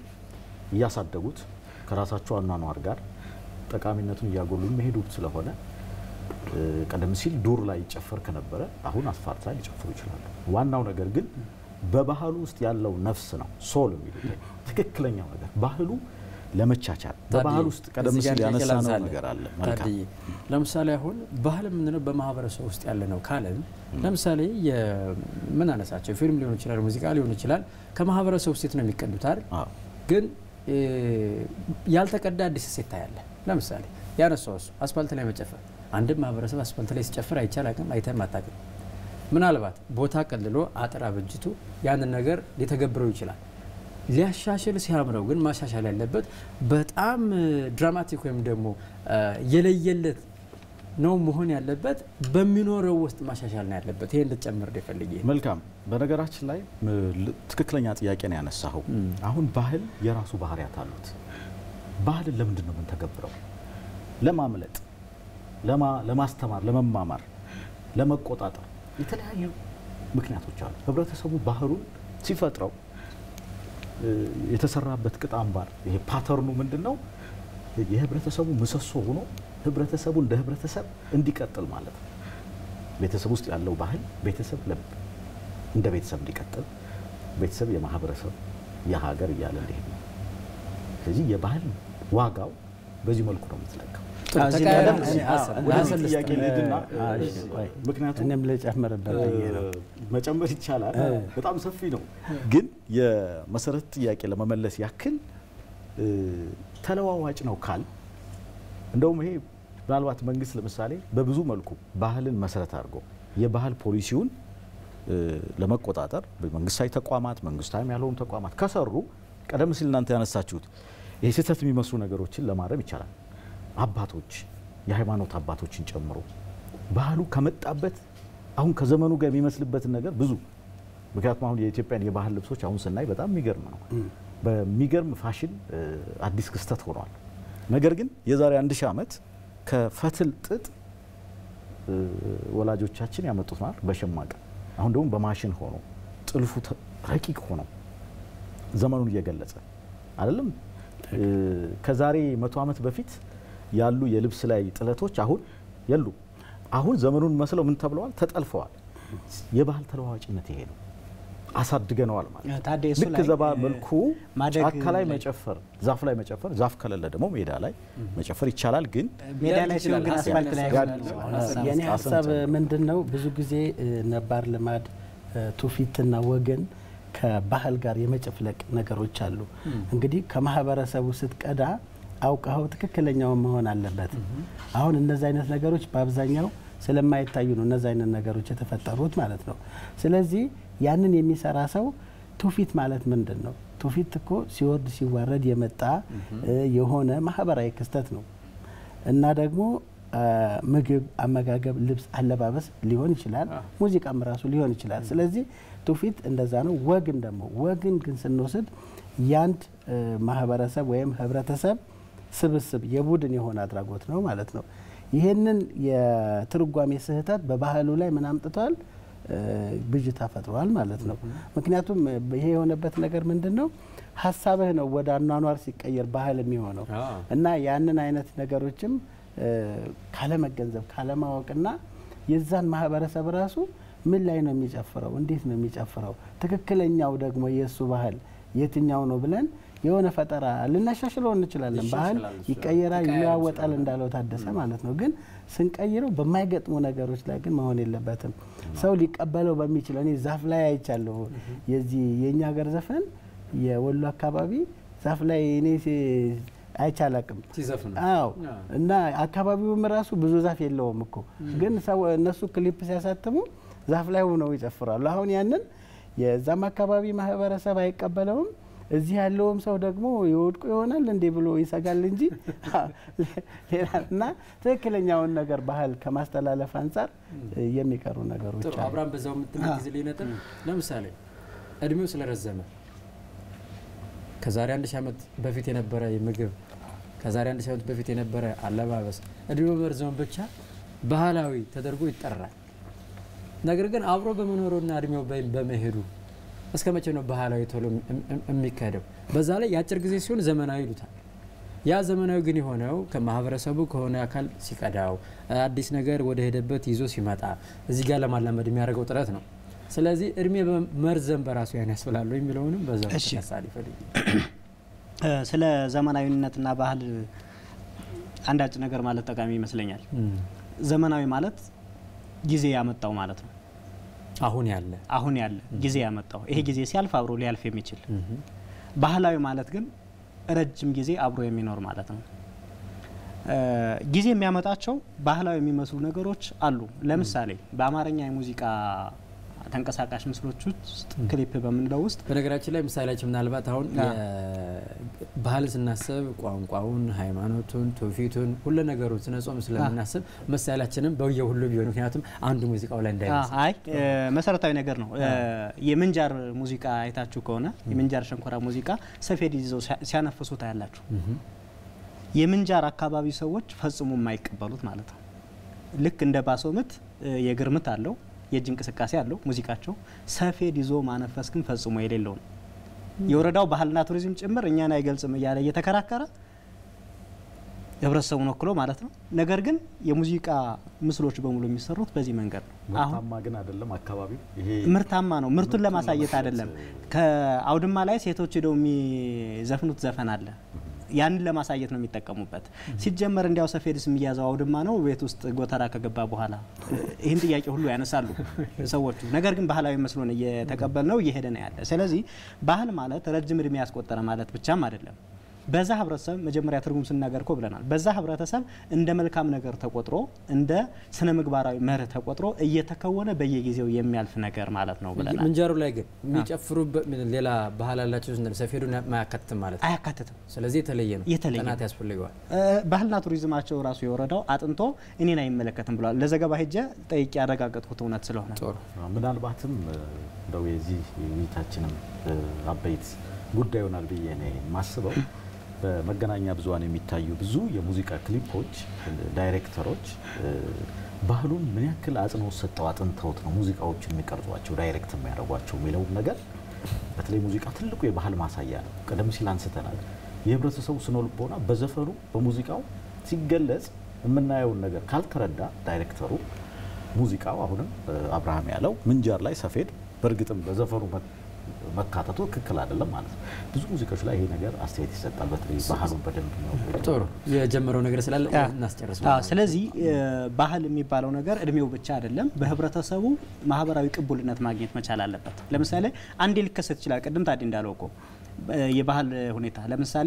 እያሳደጉት ከራሳቸው አኗኗር ጋር ጠቃሚነቱን እያጎሉ የሚሄዱት ስለሆነ ቀደም ሲል ዱር ላይ ይጨፈር ከነበረ አሁን አስፋልት ላይ ሊጨፍሩ ይችላሉ። ዋናው ነገር ግን በባህሉ ውስጥ ያለው ነፍስ ነው ሶል የሚሉት ትክክለኛው ነገር ባህሉ ለመቻቻል በባህል ውስጥ ቀደም ሲል ያነሳነው ነገር አለ። መልካም ታድዬ ለምሳሌ አሁን ባህል የምንለው በማህበረሰብ ውስጥ ያለ ነው ካለን ለምሳሌ ምን አነሳቸው ፊልም ሊሆን ይችላል፣ ሙዚቃ ሊሆን ይችላል። ከማህበረሰብ ውስጥ ነው የሚቀዱት አይደል? አዎ። ግን ያልተቀዳ አዲስ እሴት ታያለ። ለምሳሌ ያነሳው እሱ አስፋልት ላይ መጨፈር አንድም ማህበረሰብ አስፋልት ላይ ሲጨፍር አይቻል አቅም አይተም አታውቅም። ምናልባት ቦታ ቀልሎ አጥር አበጅቶ ያንን ነገር ሊተገብረው ይችላል። ሊያሻሽል ሲያምረው ግን ማሻሻል ያለበት በጣም ድራማቲክ ወይም ደግሞ የለየለት ነው መሆን ያለበት። በሚኖረው ውስጥ ማሻሻል ነው ያለበት። ይሄ እንድትጨምር ፈልጌ። መልካም። በነገራችን ላይ ትክክለኛ ጥያቄ ነው ያነሳኸው። አሁን ባህል የራሱ ባህሪያት አሉት። ባህልን ለምንድን ነው የምንተገብረው? ለማምለጥ፣ ለማስተማር፣ ለመማማር፣ ለመቆጣጠር የተለያዩ ምክንያቶች አሉ። ህብረተሰቡ ባህሉን ሲፈጥረው የተሰራበት ቅጥ አምባር ይሄ ፓተርኑ ምንድን ነው? የህብረተሰቡ ምሰሶ ሆኖ ህብረተሰቡ እንደ ህብረተሰብ እንዲቀጥል ማለት ነው። ቤተሰብ ውስጥ ያለው ባህል ቤተሰብ እንደ ቤተሰብ እንዲቀጥል፣ ቤተሰብ የማህበረሰብ የሀገር እያለ እንዲሄድ ነው። ስለዚህ የባህል ዋጋው በዚህ መልኩ ነው የምትለካው። ወደዚህ ጥያቄ ልሂድና ምክንያቱም እኔም ልጨምርበት ብዬ ነው። መጨመር ይቻላል፣ በጣም ሰፊ ነው። ግን የመሰረት ጥያቄ ለመመለስ ያክል ተለዋዋጭ ነው ካል እንደውም ይሄ ምናልባት መንግስት ለምሳሌ በብዙ መልኩ ባህልን መሰረት አድርጎ የባህል ፖሊሲውን ለመቆጣጠር መንግስታዊ ተቋማት፣ መንግስታዊም ያልሆኑ ተቋማት ከሰሩ ቀደም ሲል እናንተ ያነሳችሁት ይሄ ስህተት የሚመስሉ ነገሮችን ለማረም ይቻላል። አባቶች የሃይማኖት አባቶችን ጨምሮ ባህሉ ከመጣበት አሁን ከዘመኑ ጋር የሚመስልበትን ነገር ብዙ ምክንያቱም አሁን የኢትዮጵያን የባህል ልብሶች አሁን ስናይ በጣም የሚገርም ነው። በሚገርም ፋሽን አዲስ ክስተት ሆኗል። ነገር ግን የዛሬ አንድ ሺህ ዓመት ከፈትል ጥጥ ወላጆቻችን ያመጡት ማለት በሸማቀ አሁን ደግሞ በማሽን ሆኖ ጥልፉ ረቂቅ ሆኖ ዘመኑን እየገለጸ አይደለም። ከዛሬ መቶ ዓመት በፊት ያሉ የልብስ ላይ ጥለቶች አሁን የሉ። አሁን ዘመኑን መስለው ምን ተብለዋል? ተጠልፈዋል። የባህል ተለዋዋጭነት ይሄ ነው። አሳድገነዋል ማለት ታዲያ እሱ ልክ ላይ ዘባ መልኩ ማደግ ጫካ ላይ ላይ- መጨፈር፣ ዛፍ ላይ መጨፈር፣ ዛፍ ከሌለ ደግሞ ሜዳ ላይ መጨፈር ይቻላል። ግን ሜዳ ላይ ሲሆን ግን ሀሳብ አስፋልት ላይ ያነሳል። አይሆንም። ሀሳብ የኔ ሀሳብ ሀሳብ ጨምር። ምንድን ነው? ብዙ ጊዜ እ፣ ነባር ልማድ እ፣ ትውፊትና ወገን ከባህል ጋር የመጨፍለቅ ነገሮች አሉ። እንግዲህ ከማህበረሰቡ ስትቀዳ አውቀኸው ትክክለኛውን መሆን አለበት። አሁን እነዚህ አይነት ነገሮች በአብዛኛው ስለማይታዩ ነው እነዚህ አይነት ነገሮች የተፈጠሩት ማለት ነው። ስለዚህ ያንን የሚሰራ ሰው ትውፊት ማለት ምንድን ነው? ትውፊት እኮ ሲወርድ ሲዋረድ የመጣ እ፣ የሆነ ማህበራዊ ክስተት ነው እና ደግሞ አ፣ ምግብ፣ አመጋገብ፣ ልብስ፣ አለባበስ ሊሆን ይችላል። ሙዚቃም ራሱ ሊሆን ይችላል። ስለዚህ ትውፊት እንደዛ ነው። ወግን ደግሞ ወግን ግን ስንወስድ ያንድ እ፣ ማህበረሰብ ወይም ህብረተሰብ ስብስብ የቡድን የሆነ አድራጎት ነው ማለት ነው። ይህንን የትርጓሜ ስህተት በባህሉ ላይ ምን አምጥቷል? እ፣ ብዥታ ፈጥሯል ማለት ነው። ምክንያቱም እ፣ ይሄ የሆነበት ነገር ምንድን ነው? ሀሳብህ ነው ወደ አኗኗር ሲቀየር ባህል የሚሆነው አዎ። እና ያንን አይነት ነገሮችም እ፣ ካለመገንዘብ ካለማወቅና የዛን ማህበረሰብ ራሱ ምን ላይ ነው የሚጨፍረው፣ እንዴት ነው የሚጨፍረው፣ ትክክለኛው ደግሞ የእሱ ባህል የትኛው ነው ብለን የሆነ ፈጠራ ልናሻሽለው እንችላለን። ባህል ይሻሻላል እሱ። ይቀየራል፣ ይቀያየራል ይለዋወጣል እሱ። እንዳለው ታደሰ ማለት ነው። ግን ስንቀይረው በማይገጥሙ ነገሮች ላይ ግን መሆን የለበትም። ሰው ሊቀበለው በሚችለው እኔ ዛፍ ላይ አይቻለሁ። የዚህ የእኛ ሀገር ዘፈን የወሎ አካባቢ ዛፍ ላይ እኔ ሲ- አይቻላቅም ሲዘፍኑ አዎ አዎ። እና አካባቢውም ራሱ ብዙ ዛፍ የለውም እኮ ግን ሰው እነሱ ክሊፕ ሲያሳትሙ ዛፍ ላይ ሆነው ይጨፍራሉ። አሁን ያንን የዛም አካባቢ ማህበረሰብ አይቀበለውም። እዚህ ያለውም ሰው ደግሞ የወድቁ ይሆናል እንዴ ብሎ ይሰጋል እንጂ ሌላ እና ትክክለኛውን ነገር ባህል ከማስተላለፍ አንጻር የሚቀሩ ነገሮች ጥሩ አሉ። አብራም በዛው የምትመጊዝልኝ ነጥብ ለምሳሌ እድሜው ስለረዘመ ከዛሬ አንድ ሺህ ዓመት በፊት የነበረ ምግብ ከዛሬ አንድ ሺህ ዓመት በፊት የነበረ አለባበስ እድሜው በመርዘሙ ብቻ ባህላዊ ተደርጎ ይጠራል። ነገር ግን አብሮ በመኖሩና እድሜው በ- በመሄዱ እስከ መቼ ነው ባህላዊ ቶሎ እም- እም- የሚካሄደው? በዛ ላይ የአጭር ጊዜ ሲሆን ዘመናዊ ይሉታል። ያ ዘመናዊ ግን የሆነው ከማህበረሰቡ ከሆነ አካል ሲቀዳው አዲስ ነገር ወደ ሄደበት ይዞ ሲመጣ እዚህ ጋር ለማላመድ የሚያደርገው ጥረት ነው። ስለዚህ እድሜ መርዘም በራሱ ያን ያስብላሉ የሚለውንም በዛ እሺ። ተነሳል ይፈልግ ስለ ዘመናዊነትና ባህል አንዳጭ ነገር ማለት ጠቃሚ ይመስለኛል። ዘመናዊ ማለት ጊዜ ያመጣው ማለት ነው። አሁን ያለ አሁን ያለ ጊዜ ያመጣው ይሄ ጊዜ ሲያልፍ አብሮ ሊያልፍ የሚችል ባህላዊ ማለት ግን ረጅም ጊዜ አብሮ የሚኖር ማለት ነው። እ ጊዜ የሚያመጣቸው ባህላዊ የሚመስሉ ነገሮች አሉ። ለምሳሌ በአማርኛ የሙዚቃ ተንቀሳቃሽ ምስሎች ውስጥ ክሊፕ በምንለው ውስጥ በነገራችን ላይ ምሳሌያችን ምናልባት አሁን አ። ባህል ስናስብ ቋንቋውን፣ ሃይማኖቱን፣ ትውፊቱን ሁሉ ነገሩን ስነ ጾም ስለምናስብ ምሳሌያችንም በየ ሁሉ ቢሆን ምክንያቱም አንዱ ሙዚቃው ላይ እንዳይመስል አይ እ መሰረታዊ ነገር ነው። እ የምንጃር ሙዚቃ አይታችሁ ከሆነ የምንጃር ሸንኮራ ሙዚቃ ሰፌድ ይዘው ሲያ- ሲያነፍሱ ታያላችሁ። የምንጃር አካባቢ ሰዎች ፈጽሞ የማይቀበሉት ማለት ነው። ልክ እንደ ባሶ ምት እ የእግር ምት አለው፣ የእጅ እንቅስቃሴ አለው ሙዚቃቸው። ሰፌድ ይዞ ማነፈስ ግን ፈጽሞ የሌለው ነው። የወረዳው ባህልና ቱሪዝም ጭምር እኛን አይገልጽም እያለ እየተከራከረ ህብረተሰቡን ወክሎ ማለት ነው። ነገር ግን የሙዚቃ ምስሎች በሙሉ የሚሰሩት በዚህ መንገድ ነው። አሁን ምርታማ ግን አይደለም አካባቢው ይሄ ምርታማ ነው። ምርቱን ምርቱን ለማሳየት ለማሳየት አይደለም። ከአውድማ ላይ ሴቶች ሄደው የሚዘፍኑት ዘፈን አለ። ያንን ለማሳየት ነው የሚጠቀሙበት። ሲጀመር እንዲያው ሰፌድስ የሚያዘው አውድማ ነው ቤት ውስጥ ጎተራ ከገባ በኋላ ይህን ጥያቄ ሁሉ ያነሳሉ ሰዎቹ። ነገር ግን ባህላዊ መስሎን እየተቀበል ነው እየሄደ ነው ያለ። ስለዚህ ባህል ማለት ረጅም እድሜ ያስቆጠረ ማለት ብቻም አይደለም። በዛ ህብረተሰብ መጀመሪያ ትርጉም ስናገር እኮ ብለናል። በዛ ህብረተሰብ እንደ መልካም ነገር ተቆጥሮ እንደ ስነ ምግባራዊ መርህ ተቆጥሮ እየተከወነ በየጊዜው የሚያልፍ ነገር ማለት ነው ብለናል። ምንጃሩ ላይ ግን የሚጨፍሩበት ሌላ ባህል አላቸው ስንል ሰፌዱን ማያካትትም ማለት ነው። አያካትትም። ስለዚህ የተለየ ነው፣ የተለየ ጥናት ያስፈልገዋል። እ ባህልና ቱሪዝማቸው ራሱ የወረዳው አጥንቶ እኔን አይመለከትም ብለዋል። ለዘገባ ሄጄ ጠይቄ ያረጋገጥኩት እውነት ስለሆነ ጥሩ ምናልባትም እ፣ እንደው የዚህ የውይይታችንም እ፣ አበይት ጉዳይ ይሆናል ብዬ ነው የማስበው። በመገናኛ ብዙኃን የሚታዩ ብዙ የሙዚቃ ክሊፖች እ፣ ዳይሬክተሮች እ፣ ባህሉን ምን ያክል አጽንኦት ሰጠው አጥንተውት ነው ሙዚቃዎችን የሚቀርጿቸው ዳይሬክት የሚያደርጓቸው የሚለውን ነገር በተለይ ሙዚቃ ትልቁ የባህል ማሳያ ነው። ቀደም ሲል አንስተናል። የህብረተሰቡ ስነ ልቦና በዘፈኑ በሙዚቃው ሲገለጽ የምናየውን ነገር ካልተረዳ ዳይሬክተሩ ሙዚቃው አሁንም እ፣ አብርሃም ያለው ምንጃር ላይ ሰፌድ በእርግጥም በዘፈኑ መ- መካተቱ ትክክል አይደለም ማለት ነው። ብዙ ሙዚቃዎች ላይ ይሄ ነገር አስተያየት ይሰጣል። በተለይ ባህሉን በደንብ ነው ጥሩ የጀመረው ነገር ስላለ ያ። እናስጨርስ። አዎ፣ ስለዚህ እ፣ ባህል የሚባለው ነገር እድሜው ብቻ አይደለም፣ በህብረተሰቡ ማህበራዊ ቅቡልነት ማግኘት መቻል አለበት። ለምሳሌ አንዴ ሊከሰት ይችላል። ቅድም ታዲ እንዳለው እኮ እ፣ የባህል ሁኔታ ለምሳሌ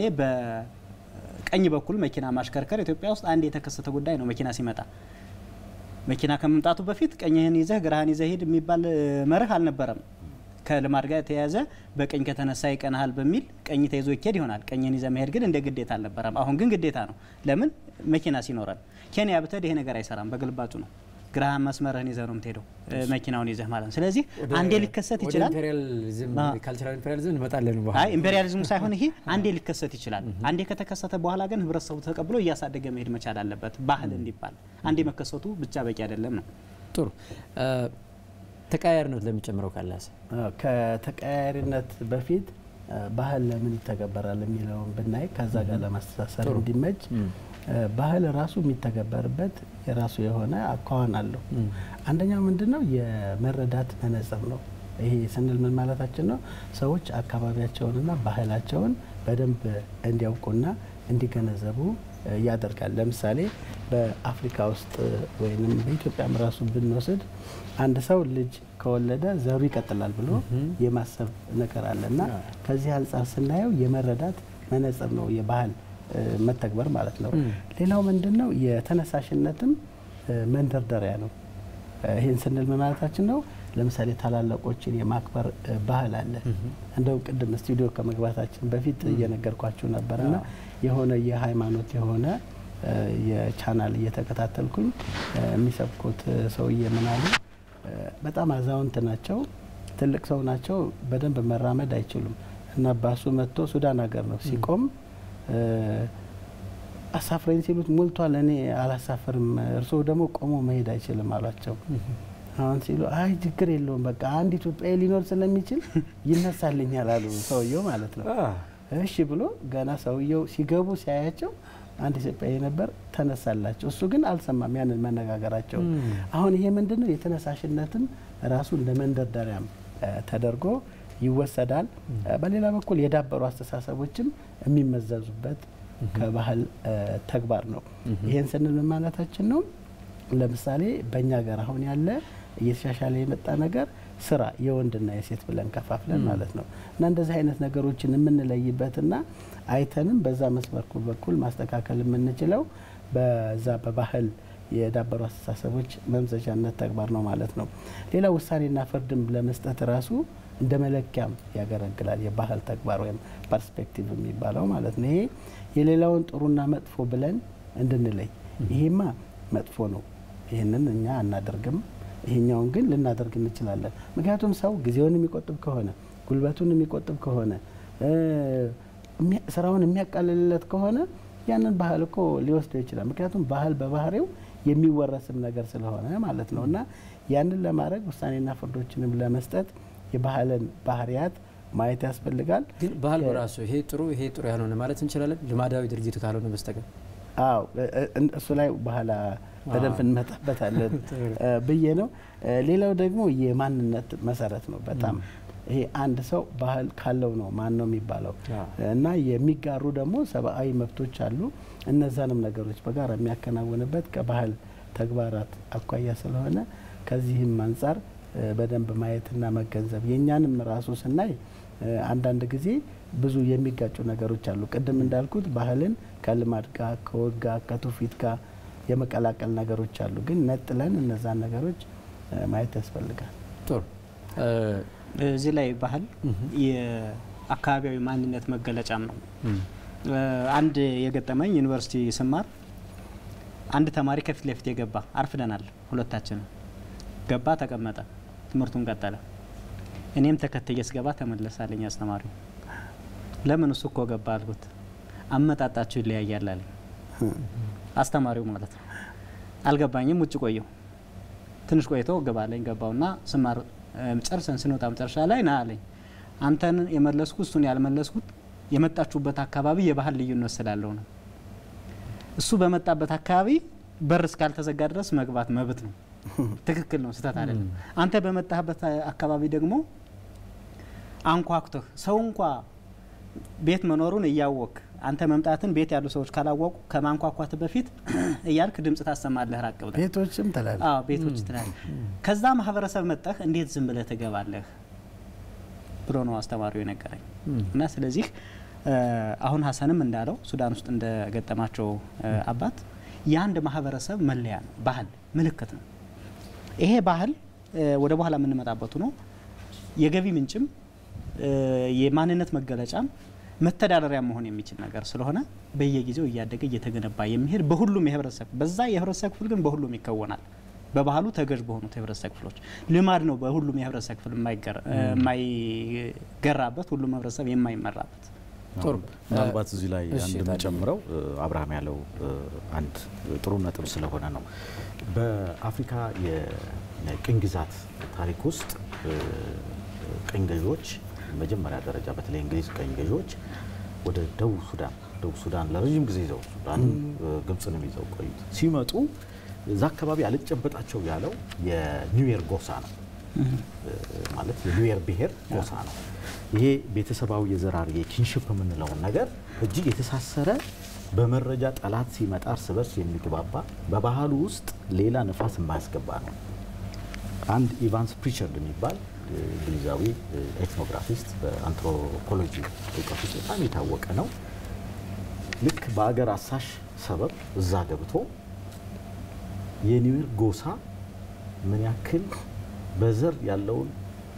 በቀኝ በኩል መኪና ማሽከርከር ኢትዮጵያ ውስጥ አንድ የተከሰተ ጉዳይ ነው። መኪና ሲመጣ መኪና ከመምጣቱ በፊት ቀኝህን ይዘህ ግራህን ይዘህ ሂድ የሚባል እ፣ መርህ አልነበረም። ከልማድ ጋር የተያያዘ በቀኝ ከተነሳ ይቀናሃል በሚል ቀኝ ተይዞ ይኬድ ይሆናል። ቀኝን ይዘህ መሄድ ግን እንደ ግዴታ አልነበረም። አሁን ግን ግዴታ ነው። ለምን? መኪና ሲኖረን። ኬንያ ብትሄድ ይሄ ነገር አይሰራም። በግልባጩ ነው። ግራህን መስመርህን ይዘህ ነው የምትሄደው፣ እ፣ መኪናውን ይዘህ ማለት ነው። ስለዚህ አንዴ ሊከሰት ይችላል። ኢምፔሪያሊዝም አ። ካልቸራል ኢምፔሪያሊዝም እንመጣለን አይ በኋላ። ኢምፔሪያሊዝሙ ሳይሆን ይሄ አንዴ ሊከሰት ይችላል። አንዴ ከተከሰተ በኋላ ግን ህብረተሰቡ ተቀብሎ እያሳደገ መሄድ መቻል አለበት። ባህል እንዲባል አንዴ መከሰቱ ብቻ በቂ አይደለም ነው። ጥሩ እ፣ ተቀያያሪነት ለሚጨምረው ካላስ አዎ፣ ከተቀያያሪነት በፊት እ፣ ባህል ለምን ይተገበራል የሚለውን ብናይ ከዛ ጋር ለማስተሳሰር ጥሩ። እንዲመች ም። እ፣ ባህል ራሱ የሚተገበርበት የራሱ የሆነ አኳኋን አለው። ም። አንደኛው ምንድን ነው? የመረዳት መነጽር ነው። ይሄ ስንል ምን ማለታችን ነው? ሰዎች አካባቢያቸውንና ባህላቸውን በደንብ እንዲያውቁና እንዲገነዘቡ እ፣ ያደርጋል። ለምሳሌ በአፍሪካ ውስጥ እ፣ ወይም በኢትዮጵያም ራሱ ብንወስድ አንድ ሰው ልጅ ከወለደ ዘሩ ይቀጥላል ብሎ የማሰብ ነገር አለ እና ከዚህ አንጻር ስናየው የመረዳት መነጽር ነው የባህል እ፣ መተግበር ማለት ነው። ሌላው ምንድን ነው? የተነሳሽነትም እ፣ መንደርደሪያ ነው። እ፣ ይህን ስንል ምን ማለታችን ነው? ለምሳሌ ታላላቆችን የማክበር እ፣ ባህል አለ። እንደው ቅድም ስቱዲዮ ከመግባታችን በፊት እየነገርኳችሁ ነበር እና የሆነ የሃይማኖት የሆነ እ፣ የቻናል እየተከታተልኩኝ እ፣ የሚሰብኩት እ፣ ሰውዬ ምን አሉ? እ፣ በጣም አዛውንት ናቸው፣ ትልቅ ሰው ናቸው፣ በደንብ መራመድ አይችሉም እና ባሱ መጥቶ ሱዳን ሀገር ነው ሲቆም እ፣ አሳፍረኝ ሲሉት ሞልቷል፣ እኔ አላሳፍርም፣ እርስዎ ደግሞ ቆሞ መሄድ አይችልም አሏቸው። አሁን ሲሉ አይ ችግር የለውም በቃ አንድ ኢትዮጵያዊ ሊኖር ስለሚችል ይነሳልኛል አሉ ሰውየው ማለት ነው። እሺ ብሎ ገና ሰውየው ሲገቡ ሲያያቸው አንድ ኢትዮጵያዊ ነበር ተነሳላቸው። እሱ ግን አልሰማም ያንን መነጋገራቸው። አሁን ይሄ ምንድን ነው የተነሳሽነትም ራሱ እንደ መንደርደሪያም እ ተደርጎ ይወሰዳል። እ በሌላ በኩል የዳበሩ አስተሳሰቦችም የሚመዘዙበት ከባህል እ ተግባር ነው። ይሄን ስንል ምን ማለታችን ነው? ለምሳሌ በእኛ ሀገር አሁን ያለ እየተሻሻለ የመጣ ነገር ስራ የወንድና የሴት ብለን ከፋፍለን ማለት ነው እና እንደዚህ አይነት ነገሮችን የምንለይበትና አይተንም በዛ መስመር በኩል ማስተካከል የምንችለው በዛ በባህል የዳበሩ አስተሳሰቦች መምዘዣነት ተግባር ነው ማለት ነው። ሌላ ውሳኔና ፍርድም ለመስጠት ራሱ እንደ መለኪያም ያገለግላል። የባህል ተግባር ወይም ፐርስፔክቲቭ የሚባለው ማለት ነው። ይሄ የሌላውን ጥሩና መጥፎ ብለን እንድንለይ ይሄማ መጥፎ ነው፣ ይህንን እኛ አናደርግም፣ ይሄኛውን ግን ልናደርግ እንችላለን። ምክንያቱም ሰው ጊዜውን የሚቆጥብ ከሆነ ጉልበቱን የሚቆጥብ ከሆነ እ የሚያ- ስራውን የሚያቃልልለት ከሆነ ያንን ባህል እኮ ሊወስደው ይችላል። ምክንያቱም ባህል በባህሪው የሚወረስም ነገር ስለሆነ ማለት ነው እና ያንን ለማድረግ ውሳኔና ፍርዶችንም ለመስጠት የባህልን ባህሪያት ማየት ያስፈልጋል። ግን ባህል በራሱ ይሄ ጥሩ ይሄ ጥሩ ያልሆነ ማለት እንችላለን ልማዳዊ ድርጊት ካልሆነ በስተቀር አዎ እ- እ- እሱ ላይ በኋላ በደንብ እንመጣበታለን እ ብዬ ነው። እ ሌላው ደግሞ የማንነት መሰረት ነው። በጣም ይሄ አንድ ሰው ባህል ካለው ነው ማን ነው የሚባለው አዎ። እና የሚጋሩ ደግሞ ሰብአዊ መብቶች አሉ። እነዛንም ነገሮች በጋራ የሚያከናውንበት ከባህል ተግባራት አኳያ ስለሆነ ከዚህም አንጻር እ በደንብ ማየትና መገንዘብ የእኛንም ራሱ ስናይ እ አንዳንድ ጊዜ ብዙ የሚጋጩ ነገሮች አሉ። ቅድም እንዳልኩት ባህልን ከልማድ ጋር ከወግ ጋር ከትውፊት ጋር የመቀላቀል ነገሮች አሉ። ግን ነጥለን እነዛን ነገሮች እ ማየት ያስፈልጋል። ጥሩ እ እዚህ ላይ ባህል የአካባቢያዊ ማንነት መገለጫም ነው። እም፣ እ አንድ የገጠመኝ ዩኒቨርሲቲ ስማር አንድ ተማሪ ከፊት ለፊት የገባ አርፍደናል፣ ሁለታችንም ገባ፣ ተቀመጠ፣ ትምህርቱን ቀጠለ። እኔም ተከትዬ ስገባ ተመለሳለኝ አስተማሪው። ለምን እሱ እኮ ገባ አልኩት። አመጣጣችሁ ይለያያል አለኝ አስተማሪው ማለት ነው። አልገባኝም። ውጭ ቆየው። ትንሽ ቆይቶ ገባለኝ። ገባውና ስማር እ ጨርሰን ስንወጣ መጨረሻ ላይ ና አለኝ። አንተን የመለስኩት እሱን ያልመለስኩት የመጣችሁበት አካባቢ የባህል ልዩነት ስላለው ነው። እሱ በመጣበት አካባቢ በር እስካልተዘጋ ድረስ መግባት መብት ነው። ትክክል ነው፣ ስህተት አይደለም። አንተ በመጣህበት አካባቢ ደግሞ አንኳኩተህ ሰው እንኳ ቤት መኖሩን እያወቅ አንተ መምጣትን ቤት ያሉ ሰዎች ካላወቁ ከማንኳኳት በፊት እያልክ ድምጽ ታሰማለህ ራቅ ብለህ ቤቶችም ተላል አዎ ቤቶች ትላለህ። ከዛ ማህበረሰብ መጠህ እንዴት ዝም ብለህ ትገባለህ ብሎ ነው አስተማሪው የነገረኝ። እና ስለዚህ እ አሁን ሀሰንም እንዳለው ሱዳን ውስጥ እንደገጠማቸው እ አባት የአንድ ማህበረሰብ መለያ ነው፣ ባህል ምልክት ነው። ይሄ ባህል እ ወደ በኋላ የምንመጣበቱ ነው የገቢ ምንጭም እ የማንነት መገለጫም መተዳደሪያ መሆን የሚችል ነገር ስለሆነ በየጊዜው እያደገ እየተገነባ የሚሄድ በሁሉም የህብረተሰብ በዛ የህብረተሰብ ክፍል ግን በሁሉም ይከወናል። በባህሉ ተገዥ በሆኑት የህብረተሰብ ክፍሎች ልማድ ነው። በሁሉም የህብረተሰብ ክፍል የማይገራ- የማይገራበት ሁሉም ህብረተሰብ የማይመራበት ጥሩ ምናልባት እዚህ ላይ እሺ፣ አንድ ታዲያ። የምጨምረው እ፣ አብርሃም ያለው እ፣ አንድ ጥሩ ነጥብ ስለሆነ ነው። በአፍሪካ የቅኝ ግዛት ታሪክ ውስጥ እ፣ ቅኝ ገዢዎች መጀመሪያ ደረጃ በተለይ እንግሊዝ ቅኝ ገዢዎች ወደ ደቡብ ሱዳን ደቡብ ሱዳን ለረዥም ጊዜ ይዘው ሱዳን እ፣ ግብፅንም ይዘው ቆዩት ሲመጡ እዛ አካባቢ አልጨበጣቸው ያለው የኒውዌር ጎሳ ነው ማለት የኒውዌር ብሔር ጎሳ ነው። ይሄ ቤተሰባዊ የዘራር የኪንሽፕ የምንለውን ነገር እጅግ የተሳሰረ በመረጃ ጠላት ሲመጣ እርስ በርስ የሚግባባ በባህሉ ውስጥ ሌላ ነፋስ የማያስገባ ነው። አንድ ኢቫንስ ፕሪቸርድ የሚባል እ፣ እንግሊዛዊ እ፣ ኤትኖግራፊስት በአንትሮፖሎጂ እውቀት ውስጥ በጣም የታወቀ ነው። ልክ በአገር አሳሽ ሰበብ እዛ ገብቶ የኒውዌር ጎሳ ምን ያክል በዘር ያለውን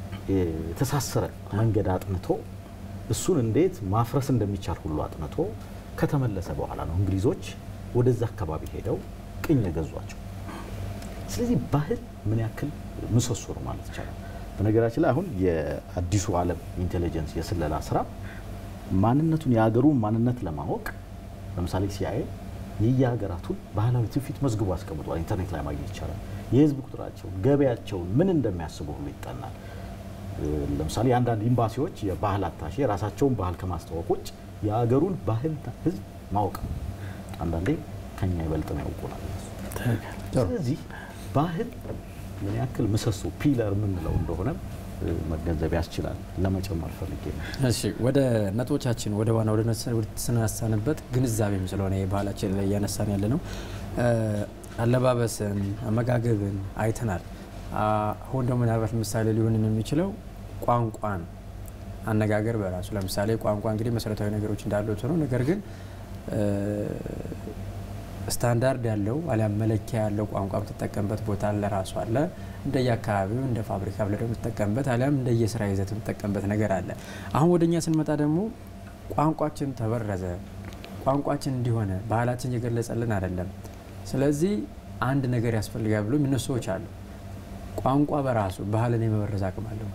የተሳሰረ መንገድ አጥንቶ እሱን እንዴት ማፍረስ እንደሚቻል ሁሉ አጥንቶ ከተመለሰ በኋላ ነው እንግሊዞች ወደዛ አካባቢ ሄደው ቅኝ የገዟቸው። ስለዚህ ባህል ምን ያክል ምሰሶ ነው ማለት ይቻላል። በነገራችን ላይ አሁን የአዲሱ ዓለም ኢንቴሊጀንስ የስለላ ስራ ማንነቱን የሀገሩን ማንነት ለማወቅ ለምሳሌ ሲአይኤ የየሀገራቱን ባህላዊ ትውፊት መዝግቦ አስቀምጧል። ኢንተርኔት ላይ ማግኘት ይቻላል። የህዝብ ቁጥራቸውን፣ ገበያቸውን፣ ምን እንደሚያስቡ ሁሉ ይጠናል። ለምሳሌ የአንዳንድ ኤምባሲዎች የባህል አታሼ የራሳቸውን ባህል ከማስተዋወቅ ውጭ የሀገሩን ባህል ህዝብ ማወቅ ነው። አንዳንዴ ከኛ ይበልጥ ነው ያውቁናል። ስለዚህ ባህል ምን ያክል ምሰሶ ፒለር የምንለው እንደሆነ መገንዘብ ያስችላል። ለመጨመር ፈልጌ ነው። እሺ ወደ ነጥቦቻችን ወደ ዋና ወደ ተነሳንበት ግንዛቤም ስለሆነ የባህላችን ላይ እያነሳን ያለ ነው። አለባበስን፣ አመጋገብን አይተናል። አሁን ደግሞ ምናልባት ምሳሌ ሊሆንን የሚችለው ቋንቋን አነጋገር በራሱ ለምሳሌ ቋንቋ እንግዲህ መሰረታዊ ነገሮች እንዳሉት ሆነው ነገር ግን ስታንዳርድ ያለው አሊያም መለኪያ ያለው ቋንቋ የምትጠቀምበት ቦታ ለራሱ አለ። እንደየ አካባቢው እንደ ፋብሪካ ብለ ደግሞ የምትጠቀምበት አሊያም እንደየ ስራ ይዘት የምትጠቀምበት ነገር አለ። አሁን ወደ እኛ ስንመጣ ደግሞ ቋንቋችን ተበረዘ፣ ቋንቋችን እንዲሆነ ባህላችን እየገለጸልን አይደለም። ስለዚህ አንድ ነገር ያስፈልጋል ብሎ የሚነሱ ሰዎች አሉ። ቋንቋ በራሱ ባህልን የመበረዝ አቅም አለው።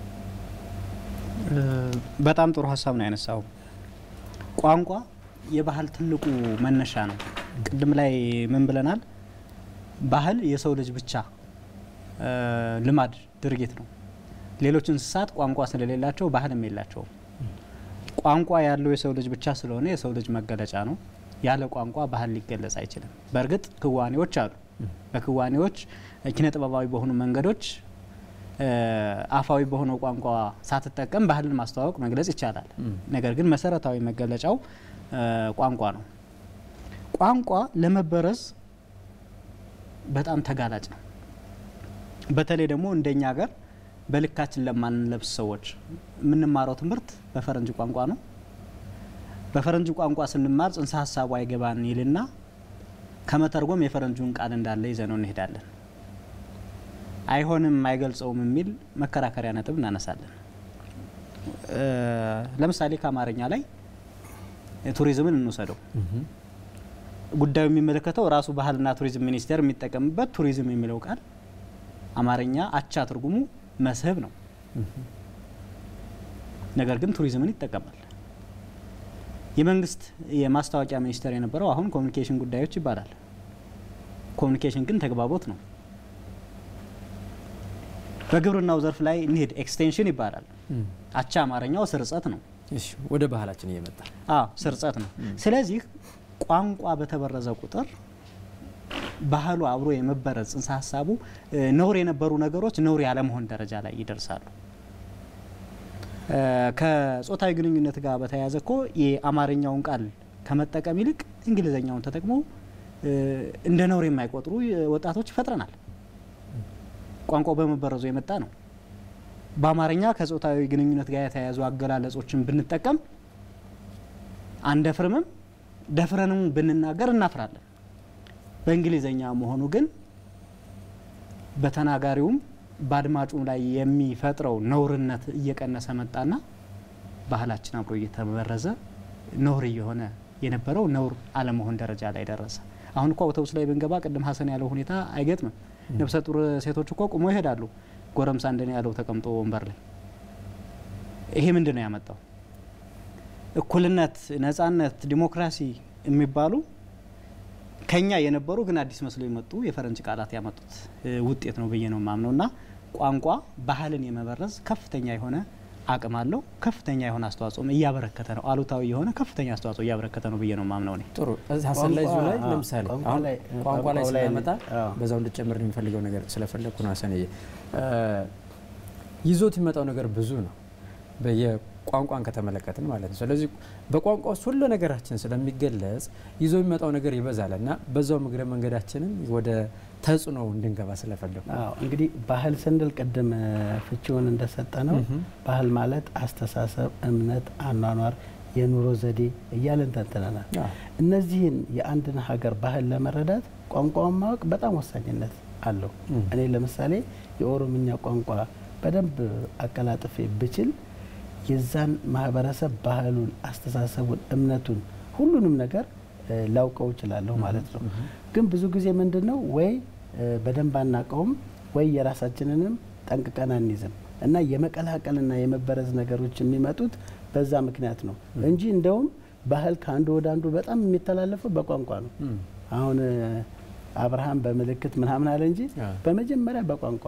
በጣም ጥሩ ሀሳብ ነው ያነሳው። ቋንቋ የባህል ትልቁ መነሻ ነው። ቅድም ላይ ምን ብለናል? ባህል የሰው ልጅ ብቻ ልማድ ድርጊት ነው። ሌሎች እንስሳት ቋንቋ ስለሌላቸው ባህልም የላቸውም። ቋንቋ ያለው የሰው ልጅ ብቻ ስለሆነ የሰው ልጅ መገለጫ ነው። ያለ ቋንቋ ባህል ሊገለጽ አይችልም። በእርግጥ ክዋኔዎች አሉ። በክዋኔዎች ኪነ ጥበባዊ በሆኑ መንገዶች አፋዊ በሆነው ቋንቋ ሳትጠቀም ባህልን ማስተዋወቅ መግለጽ ይቻላል። ነገር ግን መሰረታዊ መገለጫው ቋንቋ ነው። ቋንቋ ለመበረዝ በጣም ተጋላጭ ነው። በተለይ ደግሞ እንደኛ ሀገር በልካችን ለማንለብስ ሰዎች የምንማረው ትምህርት በፈረንጅ ቋንቋ ነው። በፈረንጅ ቋንቋ ስንማር ጽንሰ ሀሳቡ አይገባን ይልና ከመተርጎም የፈረንጁን ቃል እንዳለ ይዘነው እንሄዳለን። አይሆንም አይገልጸውም የሚል መከራከሪያ ነጥብ እናነሳለን። ለምሳሌ ከአማርኛ ላይ ቱሪዝምን እንውሰደው። ጉዳዩ የሚመለከተው ራሱ ባህልና ቱሪዝም ሚኒስቴር የሚጠቀምበት ቱሪዝም የሚለው ቃል አማርኛ አቻ ትርጉሙ መስህብ ነው። ነገር ግን ቱሪዝምን ይጠቀማል። የመንግስት የማስታወቂያ ሚኒስቴር የነበረው አሁን ኮሚኒኬሽን ጉዳዮች ይባላል። ኮሚኒኬሽን ግን ተግባቦት ነው። በግብርናው ዘርፍ ላይ እንሄድ ኤክስቴንሽን ይባላል። አቻ አማርኛው ስርጸት ነው። ወደ ባህላችን እየመጣ አዎ ስርጸት ነው። ስለዚህ ቋንቋ በተበረዘ ቁጥር ባህሉ አብሮ የመበረዝ ጽንሰ ሀሳቡ ነውር የነበሩ ነገሮች ነውር ያለመሆን ደረጃ ላይ ይደርሳሉ። ከጾታዊ ግንኙነት ጋር በተያያዘ እኮ የአማርኛውን ቃል ከመጠቀም ይልቅ እንግሊዘኛውን ተጠቅሞ እንደ ነውር የማይቆጥሩ ወጣቶች ይፈጥረናል። ቋንቋው በመበረዙ የመጣ ነው። በአማርኛ ከጾታዊ ግንኙነት ጋር የተያያዙ አገላለጾችን ብንጠቀም አንደፍርምም፣ ደፍረንም ብንናገር እናፍራለን። በእንግሊዘኛ መሆኑ ግን በተናጋሪውም በአድማጩም ላይ የሚፈጥረው ነውርነት እየቀነሰ መጣና ባህላችን አብሮ እየተበረዘ ነውር እየሆነ የነበረው ነውር አለመሆን ደረጃ ላይ ደረሰ። አሁን እኮ አውቶቡስ ላይ ብንገባ ቅድም ሀሰን ያለው ሁኔታ አይገጥምም። ነፍሰ ጡር ሴቶች እኮ ቁሞ ይሄዳሉ። ጎረምሳ እንደኔ ያለው ተቀምጦ ወንበር ላይ። ይሄ ምንድን ነው ያመጣው? እኩልነት፣ ነጻነት፣ ዲሞክራሲ የሚባሉ ከኛ የነበሩ ግን አዲስ መስሎ የመጡ የፈረንጅ ቃላት ያመጡት ውጤት ነው ብዬ ነው የማምነው እና ቋንቋ ባህልን የመበረዝ ከፍተኛ የሆነ አቅም አለው። ከፍተኛ የሆነ አስተዋጽኦም እያበረከተ ነው። አሉታዊ የሆነ ከፍተኛ አስተዋጽኦ እያበረከተ ነው ብዬ ነው የማምነው እኔ። ጥሩ ሀሰን ላይ እዚሁ ላይ ለምሳሌ ቋንቋ አሁን ላይ- ቋንቋ ላይ ቋንቋው ላይ ስናመጣ አዎ። በዛው እንድጨምር የሚፈልገው ነገር ስለፈለግኩ ነው ሀሰንዬ ይዞት የሚመጣው ነገር ብዙ ነው በየቋንቋን ከተመለከትን ማለት ነው ስለዚህ በቋንቋ ውስጥ ሁሉ ነገራችን ስለሚገለጽ ይዞ የሚመጣው ነገር ይበዛል እና በዛው እግረ መንገዳችንን ወደ ተጽዕኖ እንድንገባ ስለፈለግኩ ነው። አዎ እንግዲህ ባህል ስንል ቅድም እ፣ ፍቺውን እንደሰጠ ነው። ባህል ማለት አስተሳሰብ፣ እምነት፣ አኗኗር፣ የኑሮ ዘዴ እያለን ተንትነናል። አዎ። እነዚህን የአንድን ሀገር ባህል ለመረዳት ቋንቋውን ማወቅ በጣም ወሳኝነት አለው። ም። እኔ ለምሳሌ የኦሮምኛ ቋንቋ በደንብ አቀላጥፌ ብችል የዛን ማህበረሰብ ባህሉን፣ አስተሳሰቡን፣ እምነቱን ሁሉንም ነገር እ፣ ላውቀው እችላለሁ ማለት ነው። ግን ብዙ ጊዜ ምንድን ነው ወይ እ፣ በደንብ አናውቀውም ወይ የራሳችንንም ጠንቅቀን አንይዝም እና የመቀላቀልና የመበረዝ ነገሮች የሚመጡት በዛ ምክንያት ነው እንጂ እንደውም ባህል ከአንዱ ወደ አንዱ በጣም የሚተላለፈው በቋንቋ ነው። ም። አሁን እ፣ አብርሃም በምልክት ምናምን አለ እንጂ አዎ። በመጀመሪያ በቋንቋ ነው።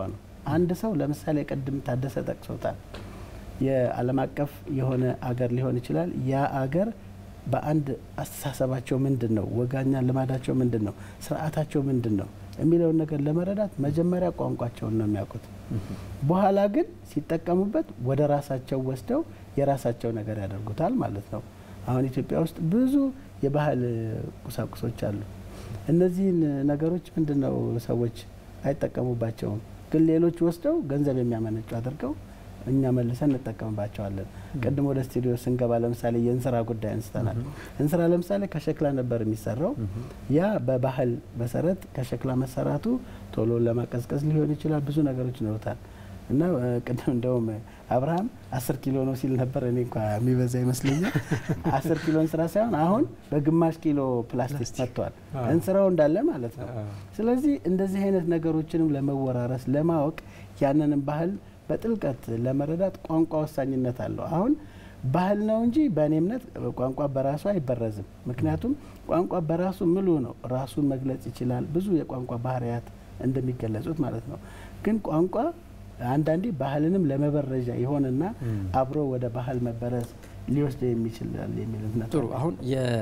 አንድ ሰው ለምሳሌ ቅድም ታደሰ ጠቅሶታል። የዓለም አቀፍ የሆነ አገር ሊሆን ይችላል። ያ አገር በአንድ አስተሳሰባቸው ምንድን ነው፣ ወጋኛ ልማዳቸው ምንድን ነው፣ ስርዓታቸው ምንድን ነው የሚለውን ነገር ለመረዳት መጀመሪያ ቋንቋቸውን ነው የሚያውቁት። በኋላ ግን ሲጠቀሙበት ወደ ራሳቸው ወስደው የራሳቸው ነገር ያደርጉታል ማለት ነው። አሁን ኢትዮጵያ ውስጥ ብዙ የባህል ቁሳቁሶች አሉ። እነዚህን ነገሮች ምንድን ነው ሰዎች አይጠቀሙባቸውም፣ ግን ሌሎች ወስደው ገንዘብ የሚያመነጩ አድርገው እኛ መልሰን እንጠቀምባቸዋለን። ቅድም ወደ ስቱዲዮ ስንገባ ለምሳሌ የእንስራ ጉዳይ አንስተናል። እንስራ ለምሳሌ ከሸክላ ነበር የሚሰራው። ያ በባህል መሰረት ከሸክላ መሰራቱ ቶሎ ለማቀዝቀዝ ሊሆን ይችላል። ብዙ ነገሮች ይኖሩታል እና ቅድም እንደውም አብርሃም አስር ኪሎ ነው ሲል ነበር። እኔ እንኳ የሚበዛ ይመስለኛል። አስር ኪሎ እንስራ ሳይሆን አሁን በግማሽ ኪሎ ፕላስቲክ መጥቷል። እንስራው እንዳለ ማለት ነው። ስለዚህ እንደዚህ አይነት ነገሮችንም ለመወራረስ ለማወቅ ያንንም ባህል በጥልቀት ለመረዳት ቋንቋ ወሳኝነት አለው። አሁን ባህል ነው እንጂ በእኔ እምነት ቋንቋ በራሱ አይበረዝም። ምክንያቱም ቋንቋ በራሱ ምሉ ነው፣ ራሱን መግለጽ ይችላል። ብዙ የቋንቋ ባህሪያት እንደሚገለጹት ማለት ነው። ግን ቋንቋ አንዳንዴ ባህልንም ለመበረዣ ይሆንና አብሮ ወደ ባህል መበረዝ ሊወስድ የሚችላል የሚል እምነት ጥሩ። አሁን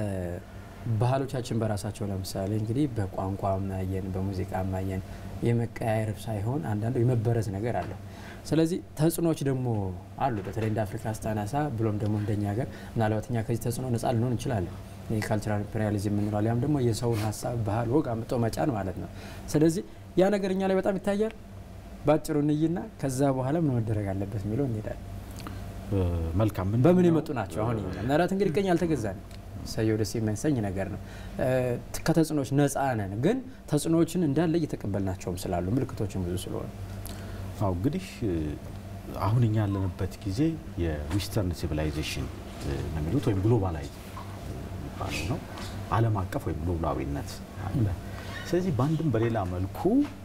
የባህሎቻችን በራሳቸው ለምሳሌ እንግዲህ በቋንቋ ማየን፣ በሙዚቃ ማየን የመቀያየር ሳይሆን አንዳንዱ የመበረዝ ነገር አለው። ስለዚህ ተጽዕኖዎች ደግሞ አሉ። በተለይ እንደ አፍሪካ ስታነሳ ብሎም ደግሞ እንደኛ ሀገር ምናልባት እኛ ከዚህ ተጽዕኖ ነጻ ልንሆን እንችላለን። የካልቸራል ኢምፔሪያሊዝም የምንለዋል። ያም ደግሞ የሰውን ሀሳብ፣ ባህል፣ ወግ አምጦ መጫን ማለት ነው። ስለዚህ ያ ነገር እኛ ላይ በጣም ይታያል። በአጭሩ እንይና ከዛ በኋላ ምን መደረግ አለበት የሚለው እንሄዳለን። መልካም በምን የመጡ ናቸው? አሁን ምናልባት እንግዲህ ቀኝ አልተገዛንም። ሰየው ደስ የሚያሰኝ ነገር ነው። ከተጽዕኖዎች ነጻ ነን፣ ግን ተጽዕኖዎችን እንዳለ እየተቀበልናቸውም ስላሉ ምልክቶችን ብዙ ስለሆኑ አው እንግዲህ አሁን እኛ ያለንበት ጊዜ የዊስተርን ሲቪላይዜሽን ነው የሚሉት ወይም ግሎባላይዝ የሚባለው ነው። ዓለም አቀፍ ወይም ግሎባላዊነት አለ። ስለዚህ በአንድም በሌላ መልኩ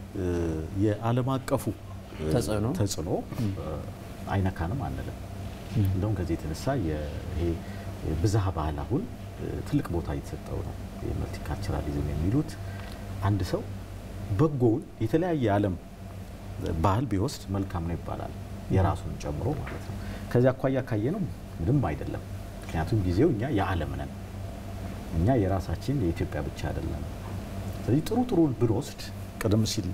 የዓለም አቀፉ ተጽዕኖ ተጽዕኖ አይነካንም አንልም። እንደውም ከዚህ የተነሳ ይሄ ብዝሃ ባህል አሁን ትልቅ ቦታ እየተሰጠው ነው። የመልቲካልቸራሊዝም የሚሉት አንድ ሰው በጎውን የተለያየ ዓለም ባህል ቢወስድ መልካም ነው ይባላል፣ የራሱን ጨምሮ ማለት ነው። ከዚህ አኳያ ካየ ነው ምንም አይደለም። ምክንያቱም ጊዜው እኛ የዓለም ነን፣ እኛ የራሳችን የኢትዮጵያ ብቻ አይደለም። ስለዚህ ጥሩ ጥሩ ብንወስድ ቀደም ሲል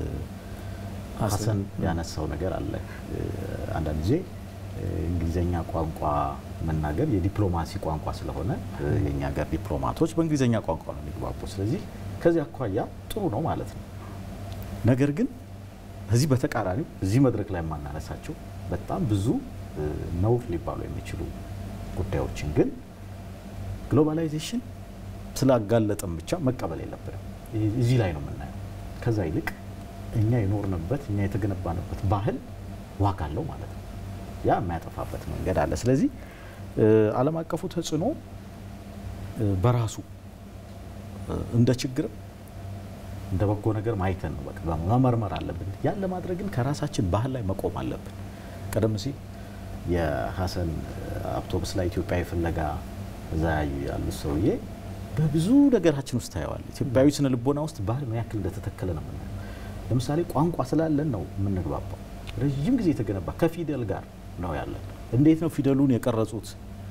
ሀሰን ያነሳው ነገር አለ። አንዳንድ ጊዜ እንግሊዘኛ ቋንቋ መናገር የዲፕሎማሲ ቋንቋ ስለሆነ የእኛ ሀገር ዲፕሎማቶች በእንግሊዘኛ ቋንቋ ነው የሚግባቡ። ስለዚህ ከዚህ አኳያ ጥሩ ነው ማለት ነው። ነገር ግን እዚህ በተቃራኒው እዚህ መድረክ ላይ የማናነሳቸው በጣም ብዙ ነውር ሊባሉ የሚችሉ ጉዳዮችን ግን ግሎባላይዜሽን ስላጋለጠን ብቻ መቀበል የለብንም። እዚህ ላይ ነው የምናየው። ከዛ ይልቅ እኛ የኖርንበት እኛ የተገነባንበት ባህል ዋጋ አለው ማለት ነው። ያ የማያጠፋበት መንገድ አለ። ስለዚህ ዓለም አቀፉ ተጽዕኖ በራሱ እንደ ችግርም እንደ በጎ ነገር ማይተን ነው በቃ መመርመር አለብን። ያን ለማድረግ ግን ከራሳችን ባህል ላይ መቆም አለብን። ቀደም ሲል የሀሰን አውቶቡስ ላይ ኢትዮጵያዊ ፍለጋ እዛ ያዩ ያሉት ሰውዬ በብዙ ነገራችን ውስጥ ታየዋል። ኢትዮጵያዊ ስነ ልቦና ውስጥ ባህል ምን ያክል እንደተተከለ ነው የምናየው። ለምሳሌ ቋንቋ ስላለን ነው የምንግባባው። ረዥም ጊዜ የተገነባ ከፊደል ጋር ነው ያለን። እንዴት ነው ፊደሉን የቀረጹት?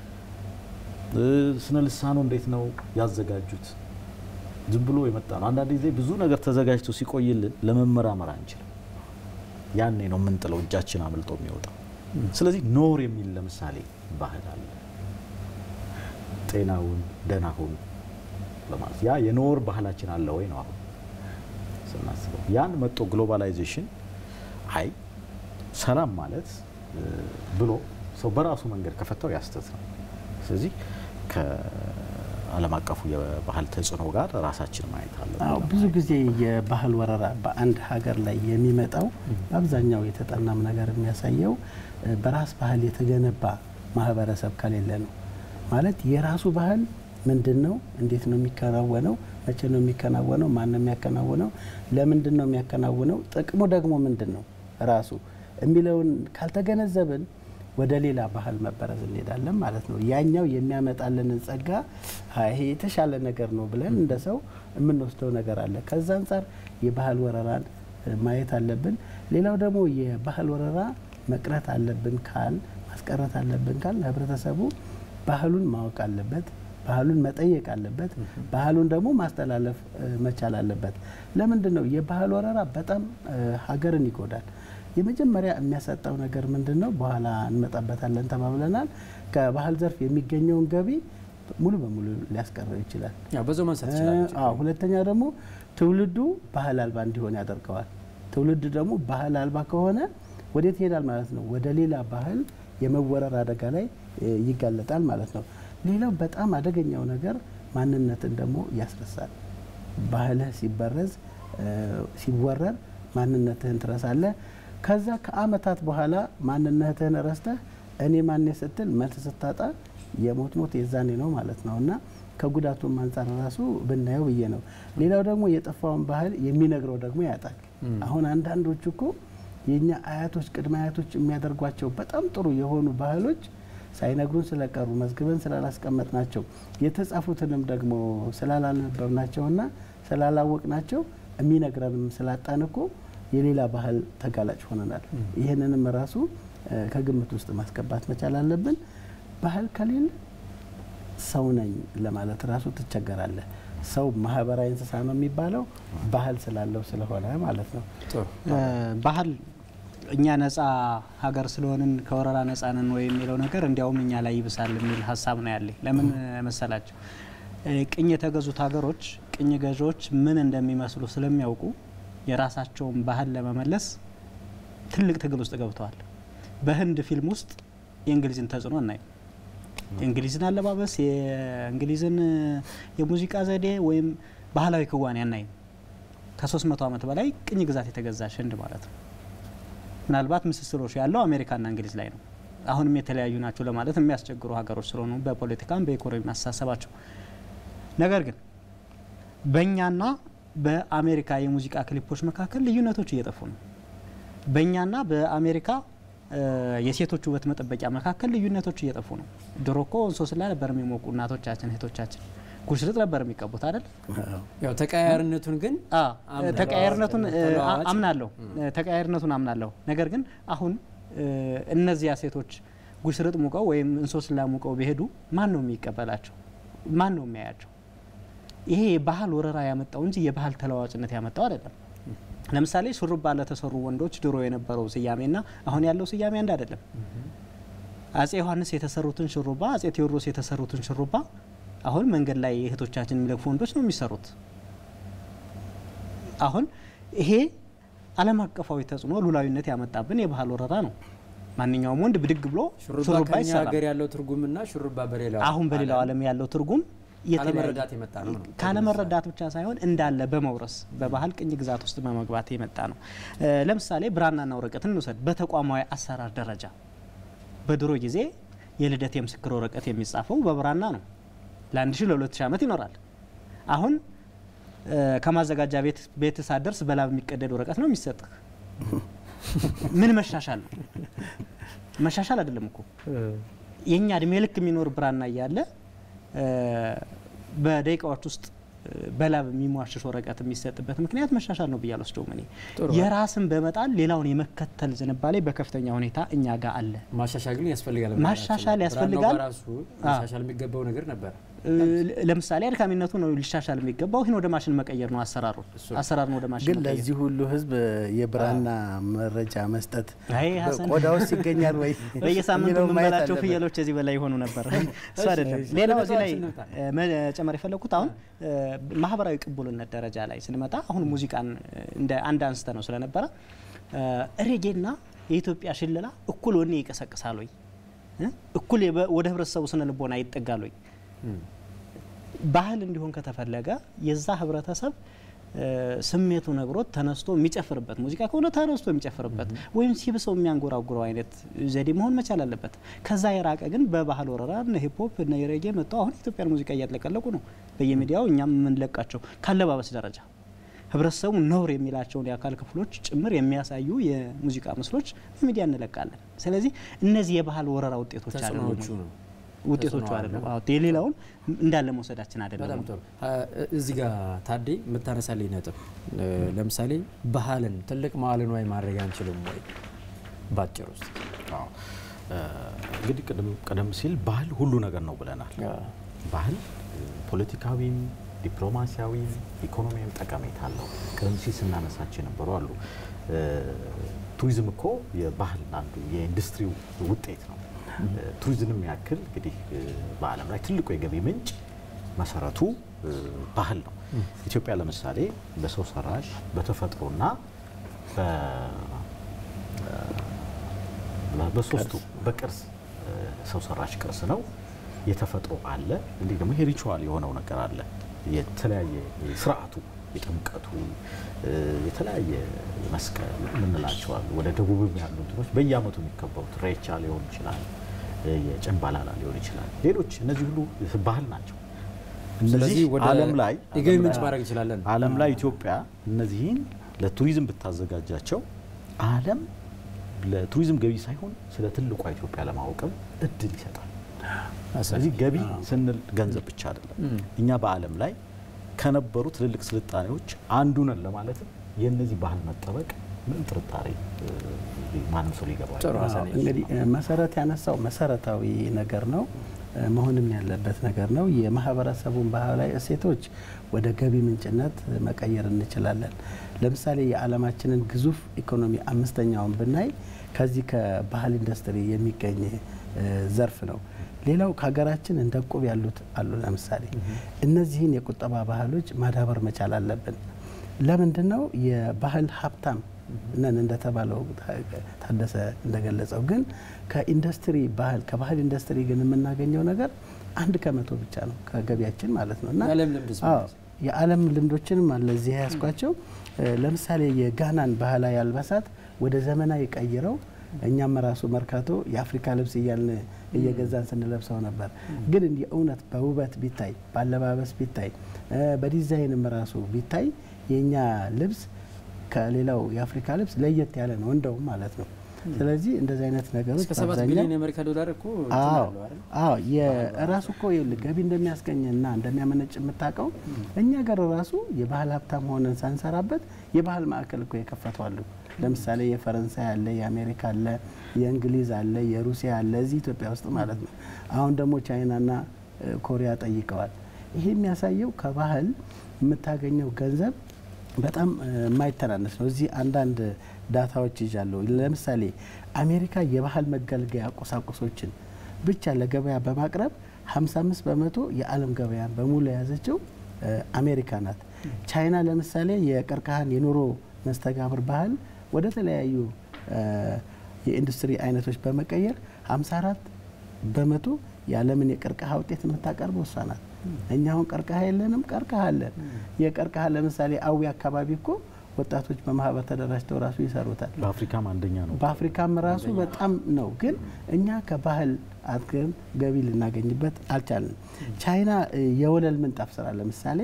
ስነ ልሳኑ እንዴት ነው ያዘጋጁት? ዝም ብሎ የመጣ ነው። አንዳንድ ጊዜ ብዙ ነገር ተዘጋጅቶ ሲቆይልን ለመመራመር አንችልም። ያኔ ነው የምንጥለው፣ እጃችን አምልጦ የሚወጣው። ስለዚህ ኖር የሚል ለምሳሌ ባህል አለ። ጤናውን ደህና ሁን ለማለት ያ የኖር ባህላችን አለ ወይ ነው አሁን ስናስበው። ያን መጦ ግሎባላይዜሽን አይ ሰላም ማለት ብሎ ሰው በራሱ መንገድ ከፈታው ያስተት ነው። ስለዚህ ከዓለም አቀፉ የባህል ተጽዕኖ ጋር ራሳችን ማየት አለብን። ብዙ ጊዜ የባህል ወረራ በአንድ ሀገር ላይ የሚመጣው በአብዛኛው የተጠናም ነገር የሚያሳየው በራስ ባህል የተገነባ ማህበረሰብ ከሌለ ነው። ማለት የራሱ ባህል ምንድን ነው? እንዴት ነው የሚከናወነው? መቼ ነው የሚከናወነው? ማን ነው የሚያከናውነው? ለምንድን ነው የሚያከናውነው? ጥቅሙ ደግሞ ምንድን ነው ራሱ የሚለውን ካልተገነዘብን ወደ ሌላ ባህል መበረዝ እንሄዳለን ማለት ነው። ያኛው የሚያመጣልንን ጸጋ ይሄ የተሻለ ነገር ነው ብለን እንደ ሰው የምንወስደው ነገር አለ። ከዛ አንጻር የባህል ወረራን ማየት አለብን። ሌላው ደግሞ የባህል ወረራ መቅረት አለብን ካል ማስቀረት አለብን ካል ህብረተሰቡ ባህሉን ማወቅ አለበት። ባህሉን መጠየቅ አለበት። ባህሉን ደግሞ ማስተላለፍ መቻል አለበት። ለምንድን ነው የባህል ወረራ በጣም ሀገርን ይጎዳል። የመጀመሪያ የሚያሳጣው ነገር ምንድን ነው? በኋላ እንመጣበታለን ተባብለናል። ከባህል ዘርፍ የሚገኘውን ገቢ ሙሉ በሙሉ ሊያስቀረው ይችላል። በዛው ማንሳት ይችላል። ሁለተኛ ደግሞ ትውልዱ ባህል አልባ እንዲሆን ያደርገዋል። ትውልድ ደግሞ ባህል አልባ ከሆነ ወዴት ይሄዳል ማለት ነው? ወደ ሌላ ባህል የመወረር አደጋ ላይ ይጋለጣል ማለት ነው። ሌላው በጣም አደገኛው ነገር ማንነትን ደግሞ ያስረሳል። ባህልህ ሲበረዝ ሲወረር ማንነትህን ትረሳለህ። ከዛ ከአመታት በኋላ ማንነትህን ረስተህ እኔ ማን ስትል መልስ ስታጣ የሞት ሞት የዛኔ ነው ማለት ነው እና ከጉዳቱም አንጻር ራሱ ብናየው ብዬ ነው። ሌላው ደግሞ የጠፋውን ባህል የሚነግረው ደግሞ ያጣል። አሁን አንዳንዶቹ እኮ የእኛ አያቶች ቅድመ አያቶች የሚያደርጓቸው በጣም ጥሩ የሆኑ ባህሎች ሳይነግሩን ስለቀሩ መዝግበን ስላላስቀመጥ ናቸው የተጻፉትንም ደግሞ ስላላነበብ ናቸውና ስላላወቅ ናቸው የሚነግረንም ስላጣን እኮ የሌላ ባህል ተጋላጭ ሆነናል። ይህንንም ራሱ ከግምት ውስጥ ማስገባት መቻል አለብን። ባህል ከሌለ ሰው ነኝ ለማለት ራሱ ትቸገራለህ። ሰው ማህበራዊ እንስሳ ነው የሚባለው ባህል ስላለው ስለሆነ ማለት ነው። ባህል እኛ ነጻ ሀገር ስለሆንን ከወረራ ነጻ ነን ወይ የሚለው ነገር እንዲያውም እኛ ላይ ይብሳል የሚል ሀሳብ ነው ያለኝ። ለምን መሰላቸው? ቅኝ የተገዙት ሀገሮች ቅኝ ገዢዎች ምን እንደሚመስሉ ስለሚያውቁ የራሳቸውን ባህል ለመመለስ ትልቅ ትግል ውስጥ ገብተዋል። በህንድ ፊልም ውስጥ የእንግሊዝን ተጽዕኖ እናየው። የእንግሊዝን አለባበስ፣ የእንግሊዝን የሙዚቃ ዘዴ ወይም ባህላዊ ክዋኔ አናይም። ከሶስት መቶ ዓመት በላይ ቅኝ ግዛት የተገዛች ህንድ ማለት ነው። ምናልባት ምስስሎች ያለው አሜሪካና እንግሊዝ ላይ ነው። አሁንም የተለያዩ ናቸው ለማለት የሚያስቸግሩ ሀገሮች ስለሆኑ በፖለቲካም በኢኮኖሚ አስተሳሰባቸው። ነገር ግን በእኛና በአሜሪካ የሙዚቃ ክሊፖች መካከል ልዩነቶች እየጠፉ ነው። በእኛና በአሜሪካ የሴቶች ውበት መጠበቂያ መካከል ልዩነቶች እየጠፉ ነው። ድሮ እኮ እንሶስላ ነበር የሚሞቁ እናቶቻችን እህቶቻችን ጉሽርጥ ነበር የሚቀቡት አይደል? ያው ተቀያያሪነቱን ግን ተቀያያሪነቱን አምናለሁ ተቀያያሪነቱን አምናለሁ። ነገር ግን አሁን እነዚያ ሴቶች ጉሽርጥ ሙቀው ወይም እንሶስላ ሙቀው ቢሄዱ ማን ነው የሚቀበላቸው? ማን ነው የሚያያቸው? ይሄ የባህል ወረራ ያመጣው እንጂ የባህል ተለዋዋጭነት ያመጣው አይደለም። ለምሳሌ ሹሩባ ለተሰሩ ወንዶች ድሮ የነበረው ስያሜና አሁን ያለው ስያሜ አንድ አይደለም። አጼ ዮሐንስ የተሰሩትን ሹሩባ፣ አጼ ቴዎድሮስ የተሰሩትን ሹሩባ አሁን መንገድ ላይ እህቶቻችን የሚለግፉ ወንዶች ነው የሚሰሩት። አሁን ይሄ ዓለም አቀፋዊ ተጽዕኖ ሉላዊነት ያመጣብን የባህል ወረራ ነው። ማንኛውም ወንድ ብድግ ብሎ ሹሩባ ከኛ ይሰራል። ሀገር ያለው ትርጉምና ሹሩባ በሌላው አሁን በሌላው ዓለም ያለው ትርጉም የተለያየ- ካለመረዳት የመጣ ነው ነው። ካለመረዳት ብቻ ሳይሆን እንዳለ በመውረስ በባህል ቅኝ ግዛት ውስጥ በመግባት የመጣ ነው። እ ለምሳሌ ብራናና ወረቀት እንውሰድ። በተቋማዊ አሰራር ደረጃ በድሮ ጊዜ የልደት የምስክር ወረቀት የሚጻፈው በብራና ነው። ለአንድ ሺህ ለሁለት ሺህ ዓመት ይኖራል። አሁን እ ከማዘጋጃ ቤት ቤት ሳደርስ በላብ የሚቀደድ ወረቀት ነው የሚሰጥህ። ምን መሻሻል ነው? መሻሻል አይደለም እኮ የእኛ እድሜ ልክ የሚኖር ብራና እያለ እ በደቂቃዎች ውስጥ እ በላብ የሚሟሽሽ ወረቀት የሚሰጥበት ምክንያት መሻሻል ነው ብዬ አልወስደውም። እኔ ጥሩ። የራስን በመጣል ሌላውን የመከተል ዝንባሌ በከፍተኛ ሁኔታ እኛ ጋር አለ። ማሻሻል ግን ያስፈልጋል። ማሻሻል ብራናው ያስፈልጋል። በራሱ ማሻሻል የሚገባው ነገር ነበር። እ ለምሳሌ አድካሚነቱ ነው ሊሻሻል የሚገባው። ይህን ወደ ማሽን መቀየር ነው አሰራሩ አሰራሩን ወደ ማሽን ግን መቀየር። ለዚህ ሁሉ ህዝብ የብራና መረጃ መስጠት አይ ሀሰን ቆዳ ውስጥ ይገኛል ወይ በየሳምንቱ የሚለውን ማየት የምንበላቸው አለበት። ፍየሎች እዚህ በላይ የሆኑ ነበር። እሱ አይደለም። እሺ፣ ሌላው እዚህ ላይ ነጥባችን እንምጣ። እ መጨመር የፈለግኩት አሁን እ ማህበራዊ ቅቡልነት ደረጃ ላይ ስንመጣ አሁን ሙዚቃን እ እንደ አንድ አንስተ ነው ስለነበረ እ ሬጌና የኢትዮጵያ ሽለላ እኩል ወኔ ይቀሰቅሳል ወይ እ እኩል የበ- ወደ ህብረተሰቡ ስነ ልቦና ይጠጋል ወይ? ባህል እንዲሆን ከተፈለገ የዛ ህብረተሰብ እ ስሜቱ ነግሮት ተነስቶ የሚጨፍርበት ሙዚቃ ከሆነ ተነስቶ የሚጨፍርበት ወይም ሲብሰው የሚያንጎራጉረው አይነት ዘዴ መሆን መቻል አለበት። ከዛ የራቀ ግን በባህል ወረራ እነ ሂፕሆፕ እነ ሬጌ መጥተው አሁን የኢትዮጵያን ሙዚቃ እያጥለቀለቁ ነው በየሚዲያው እኛም የምንለቃቸው ካለባበስ ደረጃ ህብረተሰቡ ነውር የሚላቸውን የአካል ክፍሎች ጭምር የሚያሳዩ የሙዚቃ ምስሎች በሚዲያ እንለቃለን። ስለዚህ እነዚህ የባህል ወረራ ውጤቶች አይደሉም ተጽዕኖዎቹ ወይ? ነው። ውጤቶቹ ተጽዕኖ አይደለም። አለው። አዎ የሌላውን እንዳለ መውሰዳችን አይደለም። በጣም ጥሩ። እዚህ ጋር ታዴ የምታነሳልኝ ነጥብ እ፣ ለምሳሌ ባህልን ትልቅ መዋዕለ ንዋይ ማድረግ አንችልም ወይ? ባጭር ውስጥ አዎ። እ፣ እንግዲህ ቅድም ቀደም ሲል ባህል ሁሉ ነገር ነው ብለናል። ባህል እ፣ ፖለቲካዊም ዲፕሎማሲያዊም ኢኮኖሚያዊ ጠቀሜታ አለው። ቀደም ሲል ስናነሳቸው የነበሩ አሉ። እ፣ ቱሪዝም እኮ የባህል አንዱ የኢንዱስትሪው ውጤት ነው። እ፣ ቱሪዝምም ያክል እንግዲህ እ፣ በዓለም ላይ ትልቁ የገቢ ምንጭ መሰረቱ እ፣ ባህል ነው። ኢትዮጵያ ለምሳሌ በሰው ሰራሽ በተፈጥሮና በ- በሶስቱ በቅርስ እ፣ ሰው ሰራሽ ቅርስ ነው፣ የተፈጥሮ አለ፣ እንዲህ ደግሞ ይሄ ሪቹዋል የሆነው ነገር አለ። የተለያየ ስርዓቱ የጥምቀቱ እ፣ የተለያየ መስቀል የምንላቸው አሉ። ወደ ደቡብም ያሉ እንትኖች በየአመቱ የሚከበሩት ሬቻ ሊሆን ይችላል፣ እ፣ የጨምባላላ ሊሆን ይችላል። ሌሎች እነዚህ ሁሉ ባህል ናቸው። እነዚህ ስለዚህ ወደ ዓለም ላይ የገቢ ምንጭ ማድረግ እንችላለን። ዓለም ላይ ኢትዮጵያ እነዚህን ለቱሪዝም ብታዘጋጃቸው ዓለም ለቱሪዝም ገቢ ሳይሆን ስለ ትልቋ ኢትዮጵያ ለማወቅም እድል ይሰጣል። ስለዚህ ገቢ ስንል ገንዘብ ብቻ አይደለም። እኛ በዓለም ላይ ከነበሩ ትልልቅ ስልጣኔዎች አንዱ ነን ለማለትም የእነዚህ ባህል መጠበቅ ምንም ጥርጣሬ እ፣ ማንም ሰው ሊገባው ጥሩ አይችልም። ሀሳብ አዎ፣ እንግዲህ እ፣ መሰረት ያነሳው መሰረታዊ ነገር ነው እ፣ መሆንም ያለበት ነገር ነው። የማህበረሰቡን ባህላዊ እሴቶች ወደ ገቢ ምንጭነት እ፣ መቀየር እንችላለን። ለምሳሌ የዓለማችንን ግዙፍ ኢኮኖሚ አምስተኛውን ብናይ ከዚህ ከባህል ኢንዱስትሪ የሚገኝ እ፣ ዘርፍ ነው። ሌላው ከሀገራችን እንደ ቁብ ያሉት አሉ። ለምሳሌ እነዚህን የቁጠባ ባህሎች ማዳበር መቻል አለብን። ለምንድን ነው የባህል ሀብታም ነን እንደተባለው ታደሰ እንደገለጸው፣ ግን ከኢንዱስትሪ ባህል ከባህል ኢንዱስትሪ ግን የምናገኘው ነገር አንድ ከመቶ ብቻ ነው ከገቢያችን ማለት ነው እና የዓለም ልምድስ አዎ የዓለም ልምዶችንም አለ እዚህ ያስኳቸው። ለምሳሌ የጋናን ባህላዊ አልባሳት ወደ ዘመናዊ ቀይረው እኛም ራሱ መርካቶ የአፍሪካ ልብስ እያልን እየገዛን ስንለብሰው ነበር። ግን እንዲህ እውነት በውበት ቢታይ በአለባበስ ቢታይ እ፣ በዲዛይንም ራሱ ቢታይ የእኛ ልብስ ከሌላው የአፍሪካ ልብስ ለየት ያለ ነው እንደውም ማለት ነው። ስለዚህ እንደዚህ አይነት ነገሮች እስከ ሰባት በአብዛኛው ቢሊዮን የአሜሪካ ዶላር እኮ እንትን አዎ አለው አይደል? አዎ የራሱ እኮ ይኸውልህ ገቢ እንደሚያስገኝና እንደሚያመነጭ የምታውቀው እኛ ጋር ራሱ የባህል ሀብታም ሆነን ሳንሰራበት የባህል ማዕከል እኮ የከፈቷሉ። ለምሳሌ የፈረንሳይ አለ፣ የአሜሪካ አለ፣ የእንግሊዝ አለ፣ የሩሲያ አለ እዚህ ኢትዮጵያ ውስጥ ማለት ነው። አሁን ደግሞ ቻይናና እ፣ ኮሪያ ጠይቀዋል። ይሄ የሚያሳየው ከባህል የምታገኘው ገንዘብ በጣም እ፣ የማይተናነስ ነው። እዚህ አንዳንድ ዳታዎች ይዣለሁ። ለምሳሌ አሜሪካ የባህል መገልገያ ቁሳቁሶችን ብቻ ለገበያ በማቅረብ 55 በመቶ የዓለም ገበያን በሙሉ የያዘችው እ፣ አሜሪካ ናት። ቻይና ለምሳሌ የቀርከሃን የኑሮ መስተጋብር ባህል ወደ ተለያዩ እ፣ የኢንዱስትሪ አይነቶች በመቀየር 54 በመቶ የዓለምን የቀርከሃ ውጤት የምታቀርበው እሷ ናት። እኛ አሁን ቀርከሃ የለንም፣ ቀርከሃ አለን። የቀርከሃ ለምሳሌ አዊ አካባቢ እኮ ወጣቶች በማህበር ተደራጅተው ራሱ ይሰሩታል። በአፍሪካም አንደኛ ነው። በአፍሪካም ራሱ በጣም ነው። ግን እኛ ከባህል አድገን ገቢ ልናገኝበት አልቻልንም። ቻይና እ፣ የወለል ምንጣፍ ስራ ለምሳሌ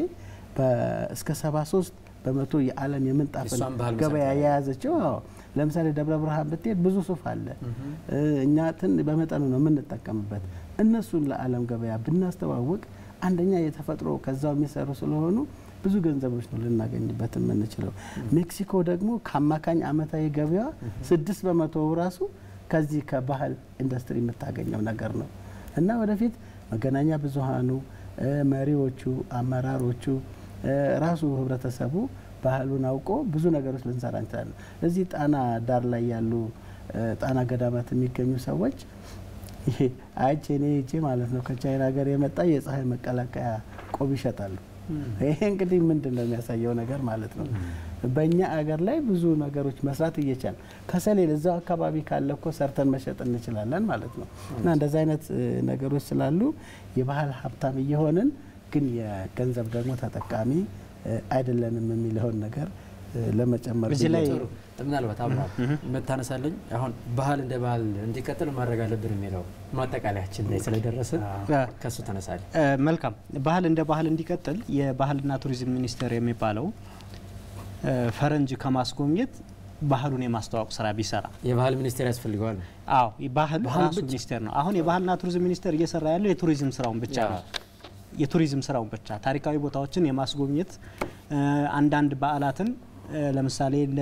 በ- እስከ 73 በመቶ የዓለም የምንጣፍን የእሷን ባህል ገበያ መሰረት የያዘችው አዎ። ለምሳሌ ደብረ ብርሃን ብትሄድ ብዙ ሱፍ አለ። እ፣ እኛ ትን በመጠኑ ነው የምንጠቀምበት። እነሱን ለዓለም ገበያ ብናስተዋውቅ አንደኛ የተፈጥሮ ከዛው የሚሰሩ ስለሆኑ ብዙ ገንዘቦች ነው ልናገኝበት የምንችለው። ሜክሲኮ ደግሞ ከአማካኝ አመታዊ ገቢዋ ስድስት በመቶ ራሱ ከዚህ ከባህል ኢንዱስትሪ የምታገኘው ነገር ነው እና ወደፊት መገናኛ ብዙሃኑ እ፣ መሪዎቹ፣ አመራሮቹ እ፣ ራሱ ህብረተሰቡ ባህሉን አውቆ ብዙ ነገሮች ልንሰራ እንችላለን። እዚህ ጣና ዳር ላይ ያሉ እ፣ ጣና ገዳማት የሚገኙ ሰዎች ይሄ አይቼ እኔ ሄጄ ማለት ነው ከቻይና ሀገር የመጣ የፀሐይ መቀላቀያ ቆብ ይሸጣሉ። ይሄ እንግዲህ ምንድን ነው የሚያሳየው ነገር ማለት ነው። በእኛ አገር ላይ ብዙ ነገሮች መስራት እየቻል ከሰሌል እዛው አካባቢ ካለ እኮ ሰርተን መሸጥ እንችላለን ማለት ነው። እና እንደዚህ አይነት እ፣ ነገሮች ስላሉ የባህል ሀብታም እየሆንን ግን የገንዘብ ደግሞ ተጠቃሚ እ፣ አይደለንም የሚለውን ነገር እ፣ ለመጨመር እዚህ ላይ ጥሩ ምናልባት አብራ የምታነሳለኝ አሁን ባህል እንደ ባህል እንዲቀጥል ማድረግ አለብን የሚለው ማጠቃለያችን ላይ ስለደረሰ ከሱ ተነሳል። እ፣ መልካም ባህል እንደ ባህል እንዲቀጥል የባህልና ቱሪዝም ሚኒስቴር የሚባለው እ፣ ፈረንጅ ከማስጎብኘት ባህሉን የማስተዋወቅ ስራ ቢሰራ የባህል ሚኒስቴር ያስፈልገዋል። አዎ ባህል ባህል ራሱ ብቻ? ሚኒስቴር ነው። አሁን የባህልና ቱሪዝም ሚኒስቴር እየሰራ ያለው የቱሪዝም ስራውን ብቻ ያ። ነው። የቱሪዝም ስራውን ብቻ ታሪካዊ ቦታዎችን የማስጎብኘት እ፣ አንዳንድ በዓላትን እ፣ ለምሳሌ እንደ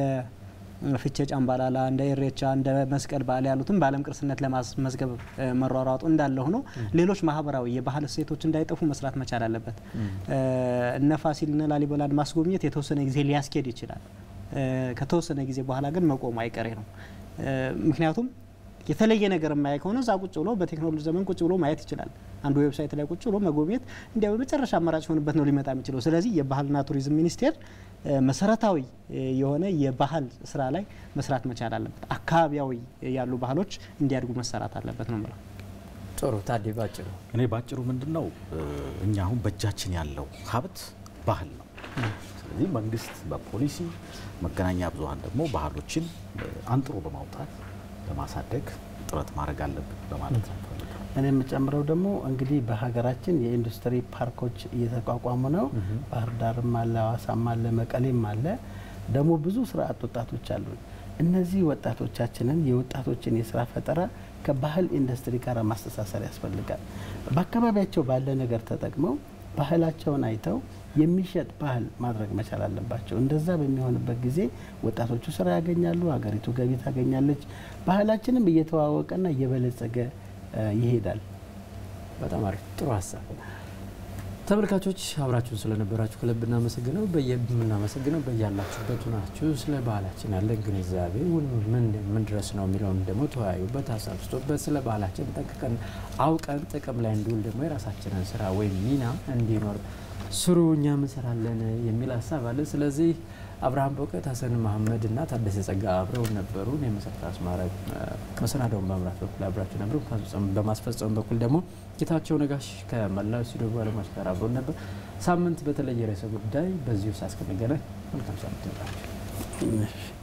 ፍቼ ጫምባላላ፣ እንደ ኢሬቻ፣ እንደ መስቀል በዓል ያሉትን በዓለም ቅርስነት ለማስመዝገብ እ፣ መሯሯጡ እንዳለ ሆኖ ሌሎች ማህበራዊ የባህል እሴቶች እንዳይጠፉ መስራት መቻል አለበት። እ፣ እነ ፋሲልና ላሊበላን ማስጎብኘት የተወሰነ ጊዜ ሊያስኬድ ይችላል። እ፣ ከተወሰነ ጊዜ በኋላ ግን መቆሙ አይቀሬ ነው። እ፣ ምክንያቱም የተለየ ነገር የማያይ ከሆነ እዛ ቁጭ ብሎ በቴክኖሎጂ ዘመን ቁጭ ብሎ ማየት ይችላል። አንዱ ዌብሳይት ላይ ቁጭ ብሎ መጎብኘት እንዲያ በመጨረሻ አማራጭ ሆንበት ነው ሊመጣ የሚችለው። ስለዚህ የባህልና ቱሪዝም ሚኒስቴር እ፣ መሰረታዊ እ፣ የሆነ የባህል ስራ ላይ መስራት መቻል አለበት። አካባቢያዊ ያሉ ባህሎች እንዲያድጉ መሰራት አለበት ነው የምለው። ጥሩ ታዴ ባጭሩ እኔ ባጭሩ ምንድን ነው እ፣ እኛ አሁን በእጃችን ያለው ሀብት ባህል ነው። ስለዚህ መንግስት በፖሊሲ መገናኛ ብዙኃን ደግሞ ባህሎችን እ፣ አንጥሮ በማውጣት ለማሳደግ ጥረት ማድረግ አለብን በማለት ነው የምፈልገው። እኔ የምጨምረው ደግሞ እንግዲህ በሀገራችን የኢንዱስትሪ ፓርኮች እየተቋቋሙ ነው። ባህር ዳርም አለ፣ ሀዋሳም አለ፣ መቀሌም አለ። ደግሞ ብዙ ስራ አጥ ወጣቶች አሉ። እነዚህ ወጣቶቻችንን የወጣቶችን የስራ ፈጠራ ከባህል ኢንዱስትሪ ጋር ማስተሳሰር ያስፈልጋል። በአካባቢያቸው ባለ ነገር ተጠቅመው ባህላቸውን አይተው የሚሸጥ ባህል ማድረግ መቻል አለባቸው። እንደዛ በሚሆንበት ጊዜ ወጣቶቹ ስራ ያገኛሉ፣ ሀገሪቱ ገቢ ታገኛለች፣ ባህላችንም እየተዋወቀና እየበለጸገ እ ይሄዳል። በጣም አሪፍ ጥሩ ሀሳብ። ተመልካቾች አብራችሁን ስለነበራችሁ ከልብ እናመሰግነው የምናመሰግነው በያላችሁበት ናችሁ ስለ ባህላችን ያለን ግንዛቤ ውን ምን ምን ድረስ ነው የሚለውን ደግሞ ተወያዩበት፣ ሀሳብ ስጡበት። ስለ ባህላችን ጠንቅቀን አውቀን ጥቅም ላይ እንዲውል ደግሞ የራሳችንን ስራ ወይም ሚና እንዲኖር ስሩ፣ እኛም እንሰራለን የሚል ሀሳብ አለ። ስለዚህ አብርሃም በእውቀት፣ ሀሰን መሀመድ እና ታደሰ ጸጋ አብረው ነበሩ። የመሰረት አስማረ መሰናዳውን በመምራት በኩል አብራችሁ ነበሩ። በማስፈጸም በኩል ደግሞ ጌታቸው ነጋሽ ከመላው ስቱዲዮ ባለሙያዎች ጋር አብረውን ነበር። ሳምንት በተለየ ርዕሰ ጉዳይ በዚሁ ሳስከንገናኝ መልካም ሳምንት ይሆናል። እሺ።